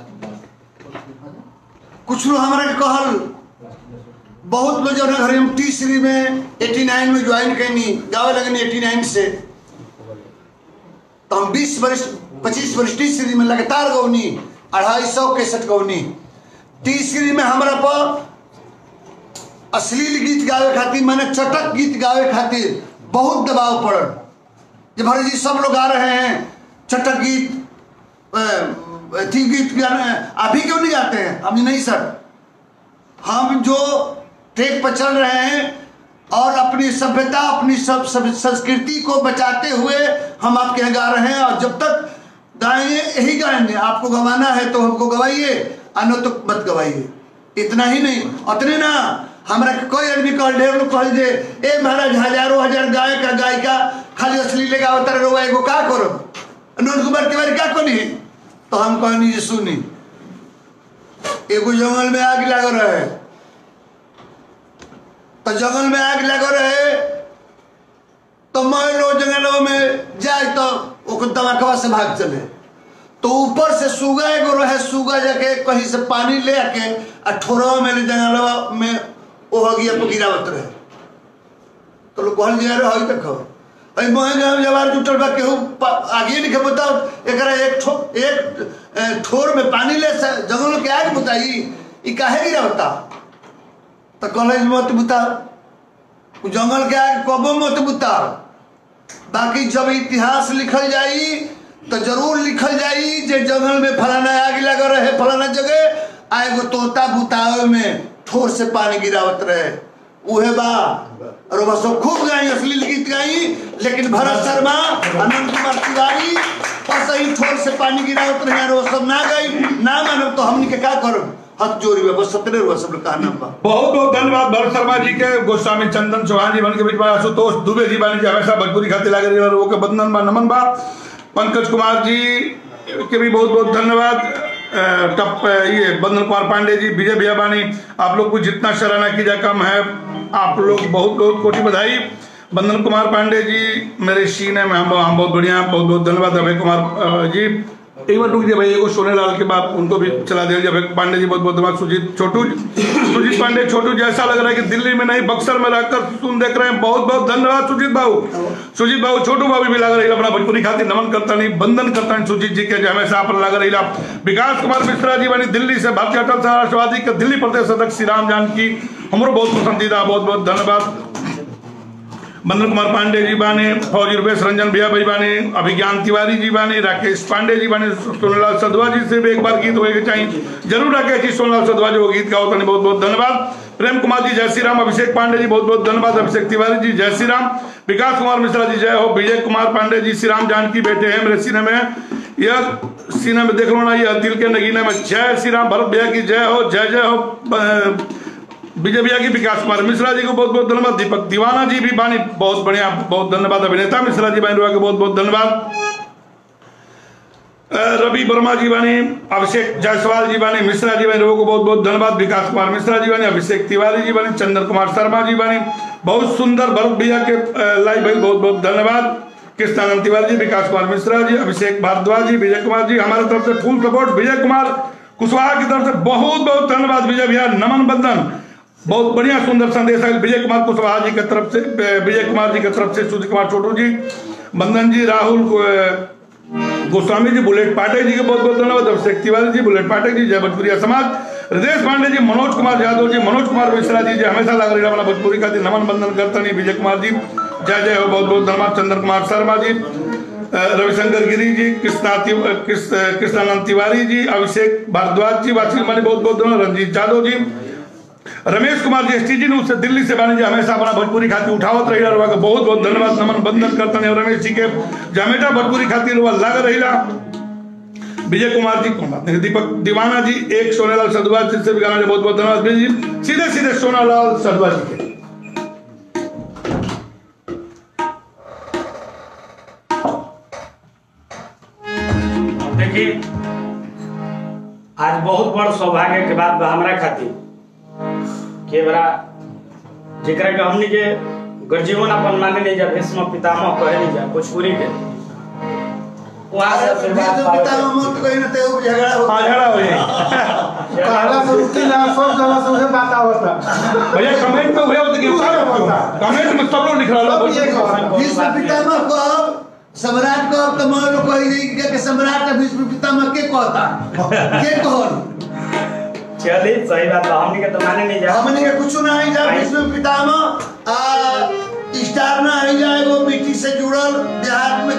S1: कुछ लोग हमारा के कहल बहुत लोग जो घर हम टी श्री में 89 में ज्वाइन कैनी गावे लगनी 89 से तो हम 20 वर्ष 25 वर्ष टी श्री में लगातार गौनी अढ़ाई सौ कैसेट गौनी टी श्री में हमारा पर अश्लील गीत गावे खातिर मैंने चटक गीत गावे खातिर बहुत दबाव पड़ल जब भरत जी सब लोग गा रहे हैं चटक गीत अ, अथी गीत गाने अभी क्यों नहीं गाते हैं हम नहीं सर हम जो ट्रैक पर चल रहे हैं और अपनी सभ्यता अपनी सब, सब संस्कृति को बचाते हुए हम आपके यहाँ गा रहे हैं और जब तक गाएंगे यही गाएंगे आपको गवाना है तो हमको गवाइए अनो तो मत गवाइए इतना ही नहीं उतने ना हमरा के कोई आदमी कह ढेर लोग कह दे ए महाराज हजारों हजार गायक का गायिका खाली असली लेगा होता रोवा एगो का करो अनंत कुमार के बारे क्या कहनी तो हम कहनी जी सुनी एगो जंगल में आग लग रहे तो जंगल में आग लग रहे तो मैं लोग जंगलों में जाए तो ओकर दमकवा से भाग चले तो ऊपर से सुगा एगो रहे सुगा जाके कहीं से पानी ले आके आ ठोरवा में ले जंगलवा में ओ हगिया पर गिरावत रहे तो लोग कहल जा रहे हई देखो अई मोहे गांव जवार जुटल बा केहू प- आगे लिखे बताओ एकरा एक ठो एक ए, ठोर में पानी ले से जंगल के आग बुताई ई काहे गिरावता तो कॉलेज मत बुताओ उ जंगल के आग कबो मत बुताओ बाकी जब इतिहास लिखल जाई तो जरूर लिखल जाई जे जंगल में फलाना आग लगा रहे फलाना जगह आ एगो तोता बुतावे में ठोर से पानी गिरावत रहे उहे बा और बस खूब गाई अश्लील गीत गाई लेकिन भरत शर्मा अनंत कुमार तिवारी बस ही ठोर से पानी गिरावत रहे और वो सब ना गई ना मानब तो हमनी के का करब हाथ जोड़ी में बस सतरे हुआ सब लोग का नाम बा
S2: बहुत बहुत धन्यवाद भरत शर्मा जी के गोस्वामी चंदन चौहान जी बन के बीच में आशुतोष दुबे जी बानी जी हमेशा भोजपुरी खाते लागे रही और वो के बंधन बा नमन बा पंकज कुमार जी के भी बहुत बहुत धन्यवाद अ, टप अ, ये बंधन कुमार पांडे जी विजय भैया बानी आप लोग को जितना सराहना कीजिए कम है आप लोग बहुत बहुत कोटि बधाई बंधन कुमार पांडे जी मेरे सीने में हम हम बहुत बढ़िया बहुत बहुत धन्यवाद अभय कुमार अ, जी एक बार रुक जाइए भाई एगो सोने लाल के बाद उनको भी चला दिया अभय पांडे जी बहुत बहुत धन्यवाद सुजीत छोटू सुजीत पांडे छोटू जी ऐसा लग रहा है कि दिल्ली में नहीं बक्सर में रहकर सुन देख रहे हैं बहुत बहुत धन्यवाद सुजीत बाबू सुजीत बाबू छोटू बाबू भी लग रही अपना भोजपुरी खातिर नमन करता नहीं बंधन करता नहीं सुजीत जी के जो हमेशा अपन लग रही विकास कुमार मिश्रा जी बनी दिल्ली से भारतीय अटल समाजवादी के दिल्ली प्रदेश अध्यक्ष श्री राम जानकी हमरो बहुत पसंदीदा बहुत बहुत धन्यवाद बंदन कुमार पांडे जी बाने फौजी रुपेश रंजन भैया भाई बाने अभिज्ञान तिवारी जी बाने राकेश पांडे जी बाने सोनलाल सदवा जी से भी एक बार गीत होएगा चाहिए जरूर राकेश जी सोनलाल सदवा जो गीत गाओ तने बहुत बहुत धन्यवाद प्रेम कुमार जी जय श्री राम अभिषेक पांडे जी बहुत बहुत धन्यवाद अभिषेक तिवारी जी जय श्री राम विकास कुमार मिश्रा जी जय हो विजय कुमार पांडे जी श्री राम जानकी बेटे हैं मेरे सीने में यह सीने में देख लो ना यह दिल के नगीने में जय श्री राम भरत भैया की जय हो जय जय हो अ, विजय भैया की विकास कुमार मिश्रा जी को बहुत बहुत धन्यवाद दीपक दीवाना जी भी बानी बहुत बढ़िया बहुत धन्यवाद अभिनेता मिश्रा जी बानी के बहुत बहुत धन्यवाद अ, रवि वर्मा जी बानी अभिषेक जायसवाल जी बानी मिश्रा जी बानी लोगों को बहुत बहुत धन्यवाद विकास कुमार मिश्रा जी बानी अभिषेक तिवारी जी बानी चंदन कुमार शर्मा जी बानी बहुत सुंदर भरत भैया के अ, लाइव भाई बहुत बहुत धन्यवाद कृष्णानंद तिवारी जी विकास कुमार मिश्रा जी अभिषेक भारद्वाज जी विजय कुमार जी हमारे तरफ से फुल सपोर्ट विजय कुमार कुशवाहा की तरफ से बहुत बहुत धन्यवाद विजय भैया नमन बंधन बहुत बढ़िया सुंदर संदेश है विजय कुमार कुशवाहा जी की तरफ से विजय कुमार जी की तरफ से सुजीत कुमार छोटू जी बंधन जी राहुल को, अ, गोस्वामी जी बुलेट पाठक जी के बहुत बहुत धन्यवाद अभिषेक तिवारी जी बुलेट पाठक जी जय भोजपुरिया समाज हृदय पांडे जी मनोज कुमार यादव जी मनोज कुमार मिश्रा जी जो हमेशा लग रही है भोजपुरी का दिन नमन बंधन करता नहीं विजय कुमार जी जय जय हो बहुत बहुत धन्यवाद चंद्र कुमार शर्मा जी अ, रविशंकर गिरी जी कृष्णा ति- अ, कृष्ण अ, कृष्णानंद तिवारी जी अभिषेक भारद्वाज जी वासी मानी बहुत बहुत धन्यवाद रंजीत यादव जी रमेश कुमार जी एसटी जी ने उससे दिल्ली से बानी जी हमेशा अपना भोजपुरी खातिर उठावत रही रहा बहुत बहुत धन्यवाद नमन बंधन करता नहीं रमेश जी के जमेटा भोजपुरी खातिर वह लग रही विजय कुमार जी को बात नहीं दीपक दीवाना जी एक सोनेलाल सदवा जी से भी गाना बहुत बहुत धन्यवाद विजय जी सीधे सीधे सोनालाल सदवा जी के
S5: देखिए आज बहुत बड़ सौभाग्य के बात बा हमरा खातिर के बड़ा जेकरा के हमनी के गर्जीवन अपन माने नहीं जा भीष्म पितामह कहे नहीं जा भोजपुरी के वहाँ से आशीर्वाद
S1: बीच में
S5: पावे
S1: पिता
S5: के।
S1: में मत कहीं ना ते झगड़ा हो
S2: हाँ झगड़ा हो जाए
S6: कहला से रुकी ना सब जगह से उसे बात आवता
S2: भैया कमेंट में हुए होते कि कमेंट में सब लोग लिख रहा
S6: सब ये
S2: है
S6: कहला।
S1: भीष्म पितामह को सम्राट को अब तो मान लो कही नहीं कि के सम्राट है भीष्म पितामह के कहता के कहल
S5: चलिए सही बात बा हमनी के तो माने नहीं जा
S1: हमने के कुछ ना आई जा भीष्म पितामह आ स्टार ना आई जा एगो मिट्टी से जुड़ल देहात में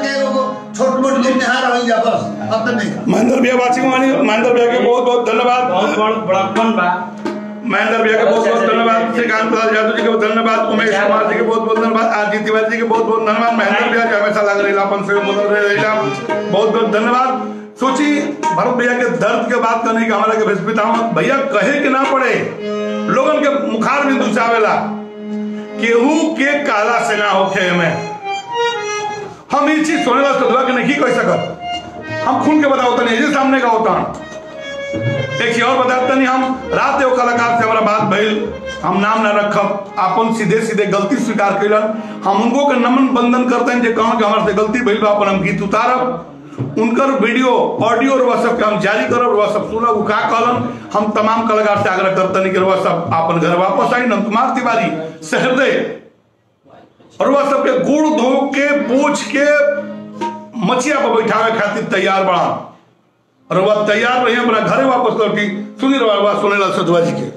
S1: मंदिर में यहाँ रही जा बस अब तो नहीं
S2: महेंद्र भैया वाचिंग वाली महेंद्र भैया के बहुत बहुत धन्यवाद
S5: बहुत बड़ बड़प्पन बा
S2: महेंद्र भैया के बहुत बहुत धन्यवाद श्रीकांत प्रसाद यादव जी के बहुत धन्यवाद उमेश कुमार जी के बहुत बहुत धन्यवाद आदित्य तिवारी जी के बहुत बहुत धन्यवाद महेंद्र भैया के हमेशा लग रही अपन से बोल रहे बहुत बहुत धन्यवाद सोची भरत भैया के दर्द के बात करने का हमारा के भेजपिता भैया कहे के ना पड़े लोगन के मुखार में दुसावेला केहू के काला से ना होखे में हम ये चीज सुने वाला सदवा के नहीं कह सकत हम खुल के बताओ तनी ये सामने का होता एक चीज और बताते नहीं हम रात एगो कलाकार से हमारा बात भइल हम नाम ना रखब अपन सीधे सीधे गलती स्वीकार कैलन हम उनको के नमन बंधन करते हैं जे कहन कि हमारे से गलती भइल बा अपन हम गीत उतारब उनकर वीडियो ऑडियो और वह सब के हम जारी करब वह सब सुनब उ का कहलन हम तमाम कलाकार से आग्रह करते हैं कि वह सब अपन घर वापस आई नंद कुमार तिवारी सहृदय और वह सबके गुड़ धो के पूछ के मछिया पर बैठावे खातिर तैयार बड़ा और वह तैयार रही अपना घरे वापस लौटी सुनी रहा बात सुने ला सदवा जी के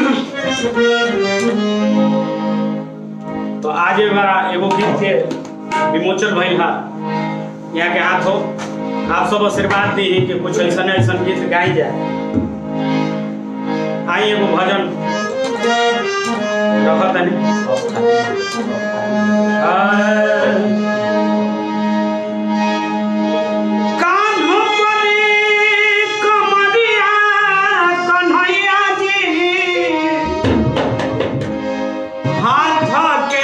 S5: तो आज एक बार एगो गीत के विमोचन भइल हा यहाँ के हाथ हो आप सब आशीर्वाद दी कि कुछ ऐसा ऐसा गीत गाई जाए आई एगो भजन रखत तनी कान्हो बने कमरिया कन्हैया जी हाथ के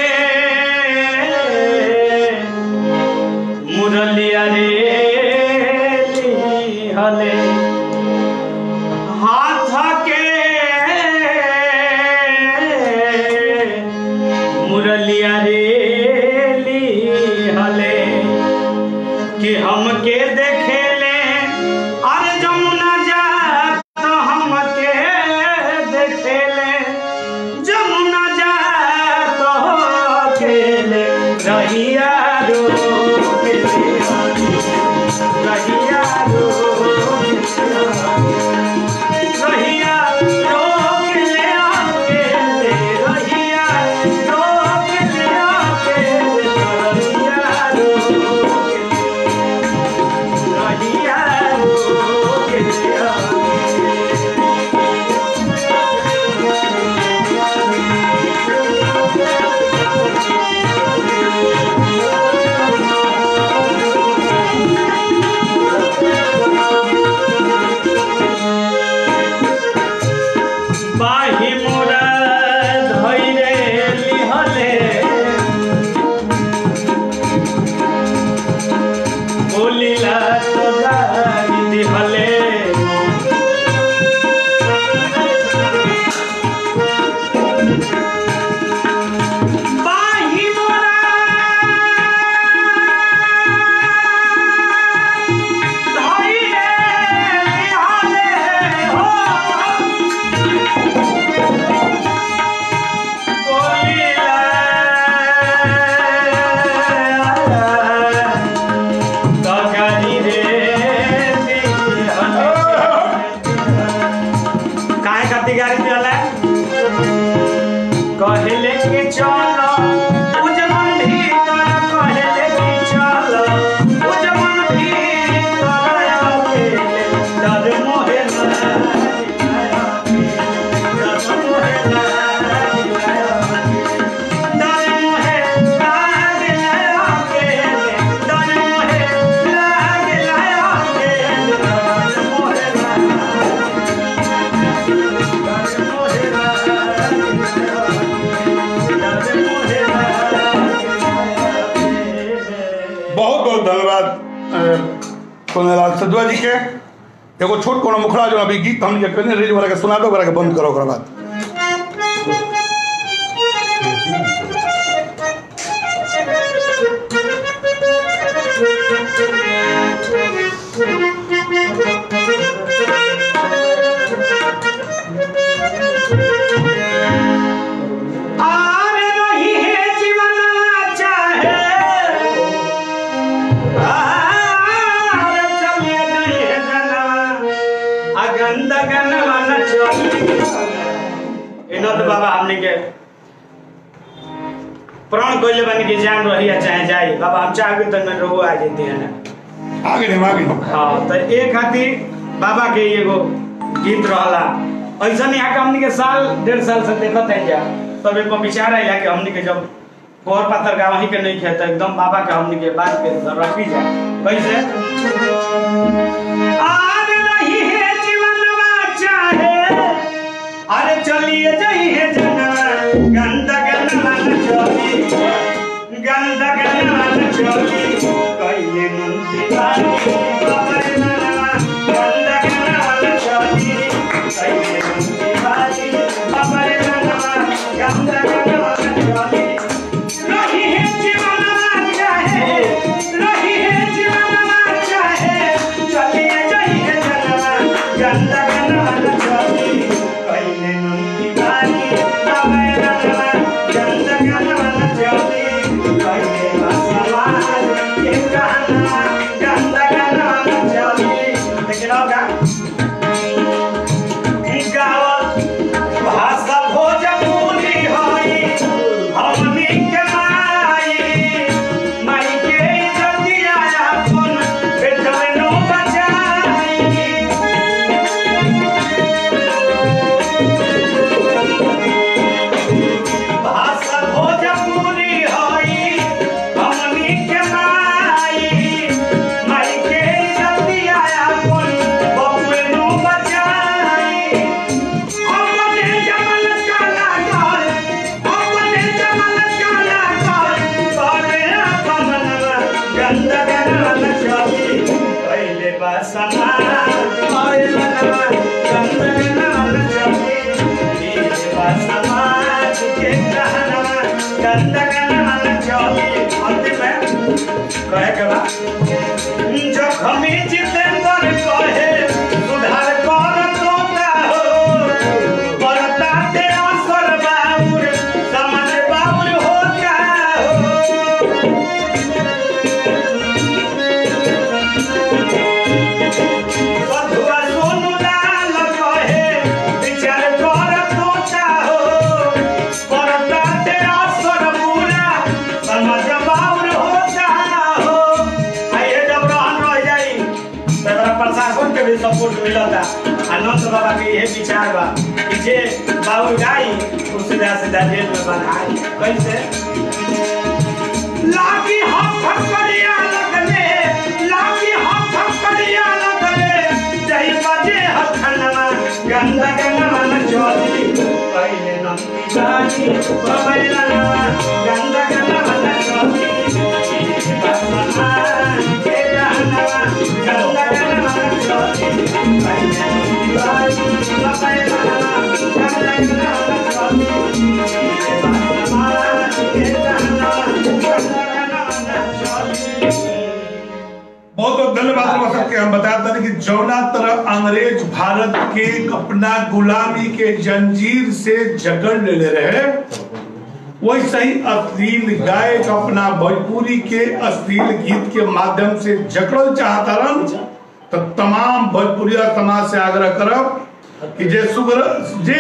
S5: मुरलिया रे हले हाथ के मुरलिया रे हले कि हमके देखेले अरे जमुना जा तो हमके देखेले जमुना जा तो खेले रहिया रो रहिया रो रहिया रो ले आके रहिया रो ले आके रहिया रो रहिया रो बाही मोरा धैरे लिहले बोलिला तो गाई दिहले बाही मोरा धैरे लिहले हो काहे खातिर गाड़ी दिहला कहले कि चलो उजमन भीतर कहले कि चलो उजमन भीतर अकेले डर मोहे डर मोहे डर मोहे लागले अकेले डर मोहे लागले अकेले डर मोहे
S2: बहुत बहुत धन्यवाद अ, सोनेलाल सदवा जी के एगो छोट कोनो मुखड़ा जो अभी गीत हमने के कहने रेज वाला के सुना दो ओकरा के बंद करो ओकरा बाद
S5: आर रही है जीवन चाहे आर चले गई है जनवा अगंद गनवा न चली इनत बाबा हमने के प्राण कोइले बन के जान रही है चाहे जाए बाबा हम चाह के तो न रहो आ जेती है ना
S2: आगे नहीं आगे
S5: हाँ तो एक खातिर बाबा के एगो गीत रहला ऐसा यहाँ के हमनी के साल डेढ़ साल से देखत है जा तब एक विचार आया कि हमनी के जब कोर पातर का वहीं के नहीं खेत एकदम बाबा के हमनी के बात के रखी जाए कैसे आर रही है जीवनवा चाहे अरे चलिए जाइए जनवा गंदा गंदा न चली गंदा गंदा न चली कइले नंदी बारी बाबरे मनवा गंदा गंदा न चली कइले नंदी बारी बाबरे मनवा गंदा गंदा न चली रही है जीवनवा चाहे रही है जीवनवा चाहे चलिए जाइए जनवा गंदा गंदा न चली कइले नंदी बारी बाबरे मनवा गंदा गंदा न चली कइले बसवा के कहना गंदा गंदा न चली लेकिन होगा गावत भाषा भोजपुरी होई हमनी के माई माई के इज्जतिया अपन बेटवे नो बचाई भाषा भोजपुरी होई हमनी के माई माई के इज्जतिया अपन बबुए नो बचाई अपने जमल काला कर अपने जमल काला कर करे अपनवा गंदा गंदा चली पहले बसमा आए मनवा गंदा गंदा चली पहले बसमा के कहनवा गंदा गंदा चली अंतिम में कहे के बा जखमी जितेंद्र कहे सुधार कर तोता हो बरताते असर बाबुर समझ बाबुर होता हो बधुआ सोनू लाल कहे विचार कर तोता हो बरताते असर पूरा समझ बाबुर होता हो आइए जब रहन रह जाई तो एकरा प्रशासन के भी सपोर्ट मिलता अनंत बाबा के यही विचार बा कि जे बाबू गाई उ सीधा सीधा जेल में बंधाई कैसे लागी हम फकड़िया लगले लागी हम फकड़िया लगले जही बजे हथनवा गंदा गंगा न चली पहले नंदी जानी बबैलनवा गंदा गंगा न चली बसना के जानवा गंदा गंगा न चली पहले नंदी जानी बबैलनवा गंदा गंगा न चली बसना के जानवा गंदा गंगा न चली
S2: बहुत बहुत धन्यवाद रउआ सबके हम बताते हैं कि जौना तरह अंग्रेज भारत के अपना गुलामी के जंजीर से जकड़ ले रहे वैसे ही अश्लील गायक अपना भोजपुरी के अश्लील गीत के माध्यम से जकड़ल चाहता रन तो तमाम भोजपुरिया समाज से आग्रह करब कि जे सुगर जे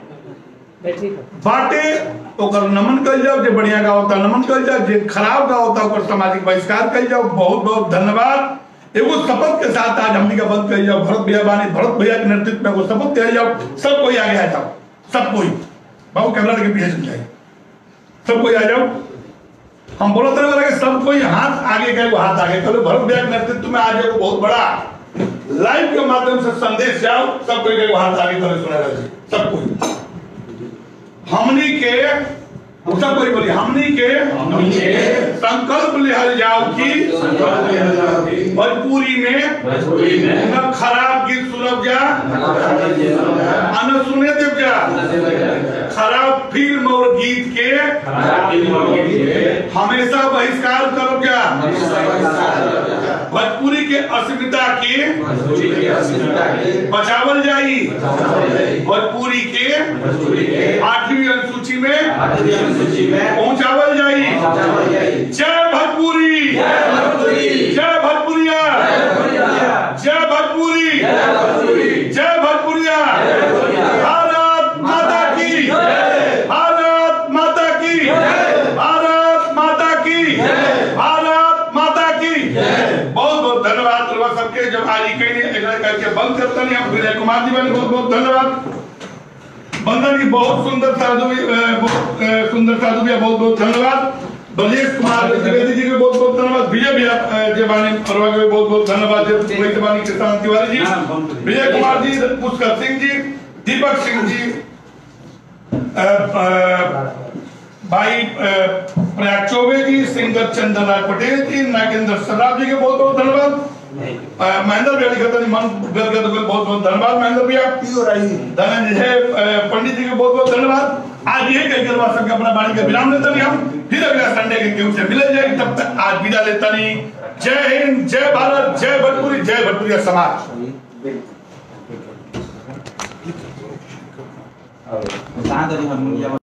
S2: बाटे ओकर नमन कल जाओ जे बढ़िया गावता नमन कल जाओ जे खराब गावता ओकर सामाजिक बहिष्कार कल जाओ बहुत बहुत धन्यवाद एगो शपथ के साथ आज हमनी का बंद कल जाओ भरत भैया बानी भरत भैया के नेतृत्व में एगो शपथ कल जाओ सब कोई आगे आ जाओ सब कोई बाबू कैमरा के पीछे चल जाए सब कोई आ जाओ हम बोलते रहे वाला कि सब कोई हाथ आगे का एगो हाथ आगे कल भरत भैया के नेतृत्व में आज एगो बहुत बड़ा लाइव के माध्यम से संदेश जाओ सब कोई का एगो हाथ आगे करे सुना रहे सब कोई हमनी के सब कोई बोली हमनी के संकल्प लिहल जाओ कि भोजपुरी में न खराब गीत सुनब जा आ न सुने देव जा खराब फिल्म और गीत के हमेशा बहिष्कार करब जा भोजपुरी के अस्मिता के बचावल जाई भोजपुरी के आठवीं अनुसूची में पहुंचावल जाई जय भोजपुरी जय भोजपुरिया जय भोजपुरी जय भोजपुरिया भारत माता की भारत माता की भारत माता की भारत माता की बहुत बहुत धन्यवाद आज ही कहीं एकरा करके बंद करता नहीं आप विजय कुमार जी बने बहुत बहुत धन्यवाद बंदन की बहुत सुंदर साधु भी, अ, बहुत अ, सुंदर साधु भैया बहुत बहुत धन्यवाद ब्रजेश कुमार द्विवेदी जी के बहुत बहुत धन्यवाद विजय भैया अ, जेबानी परवा के बहुत बहुत धन्यवाद जे- वही जेबानी किसान तिवारी जी विजय कुमार जी पुष्कर सिंह जी दीपक सिंह जी अ, अ, भाई अ, प्रयाग चौबे जी सिंगर चंदन लाल पटेल जी नागेंद्र सर्राफ जी के बहुत बहुत धन्यवाद अ, महेंद्र भैया लिखा था मन गदगद को बहुत बहुत धन्यवाद महेंद्र भैया
S1: हो रही
S2: धनंजय अ, पंडित जी को बहुत बहुत धन्यवाद आज ये कह करवा सबके अपना वाणी का विराम लेते नहीं हम फिर अगला संडे के केहू से मिले जाए तब तक आज विदा लेता नहीं जय हिंद जय भारत जय भोजपुरी जय भोजपुरी समाज
S7: कहाँ तरी हम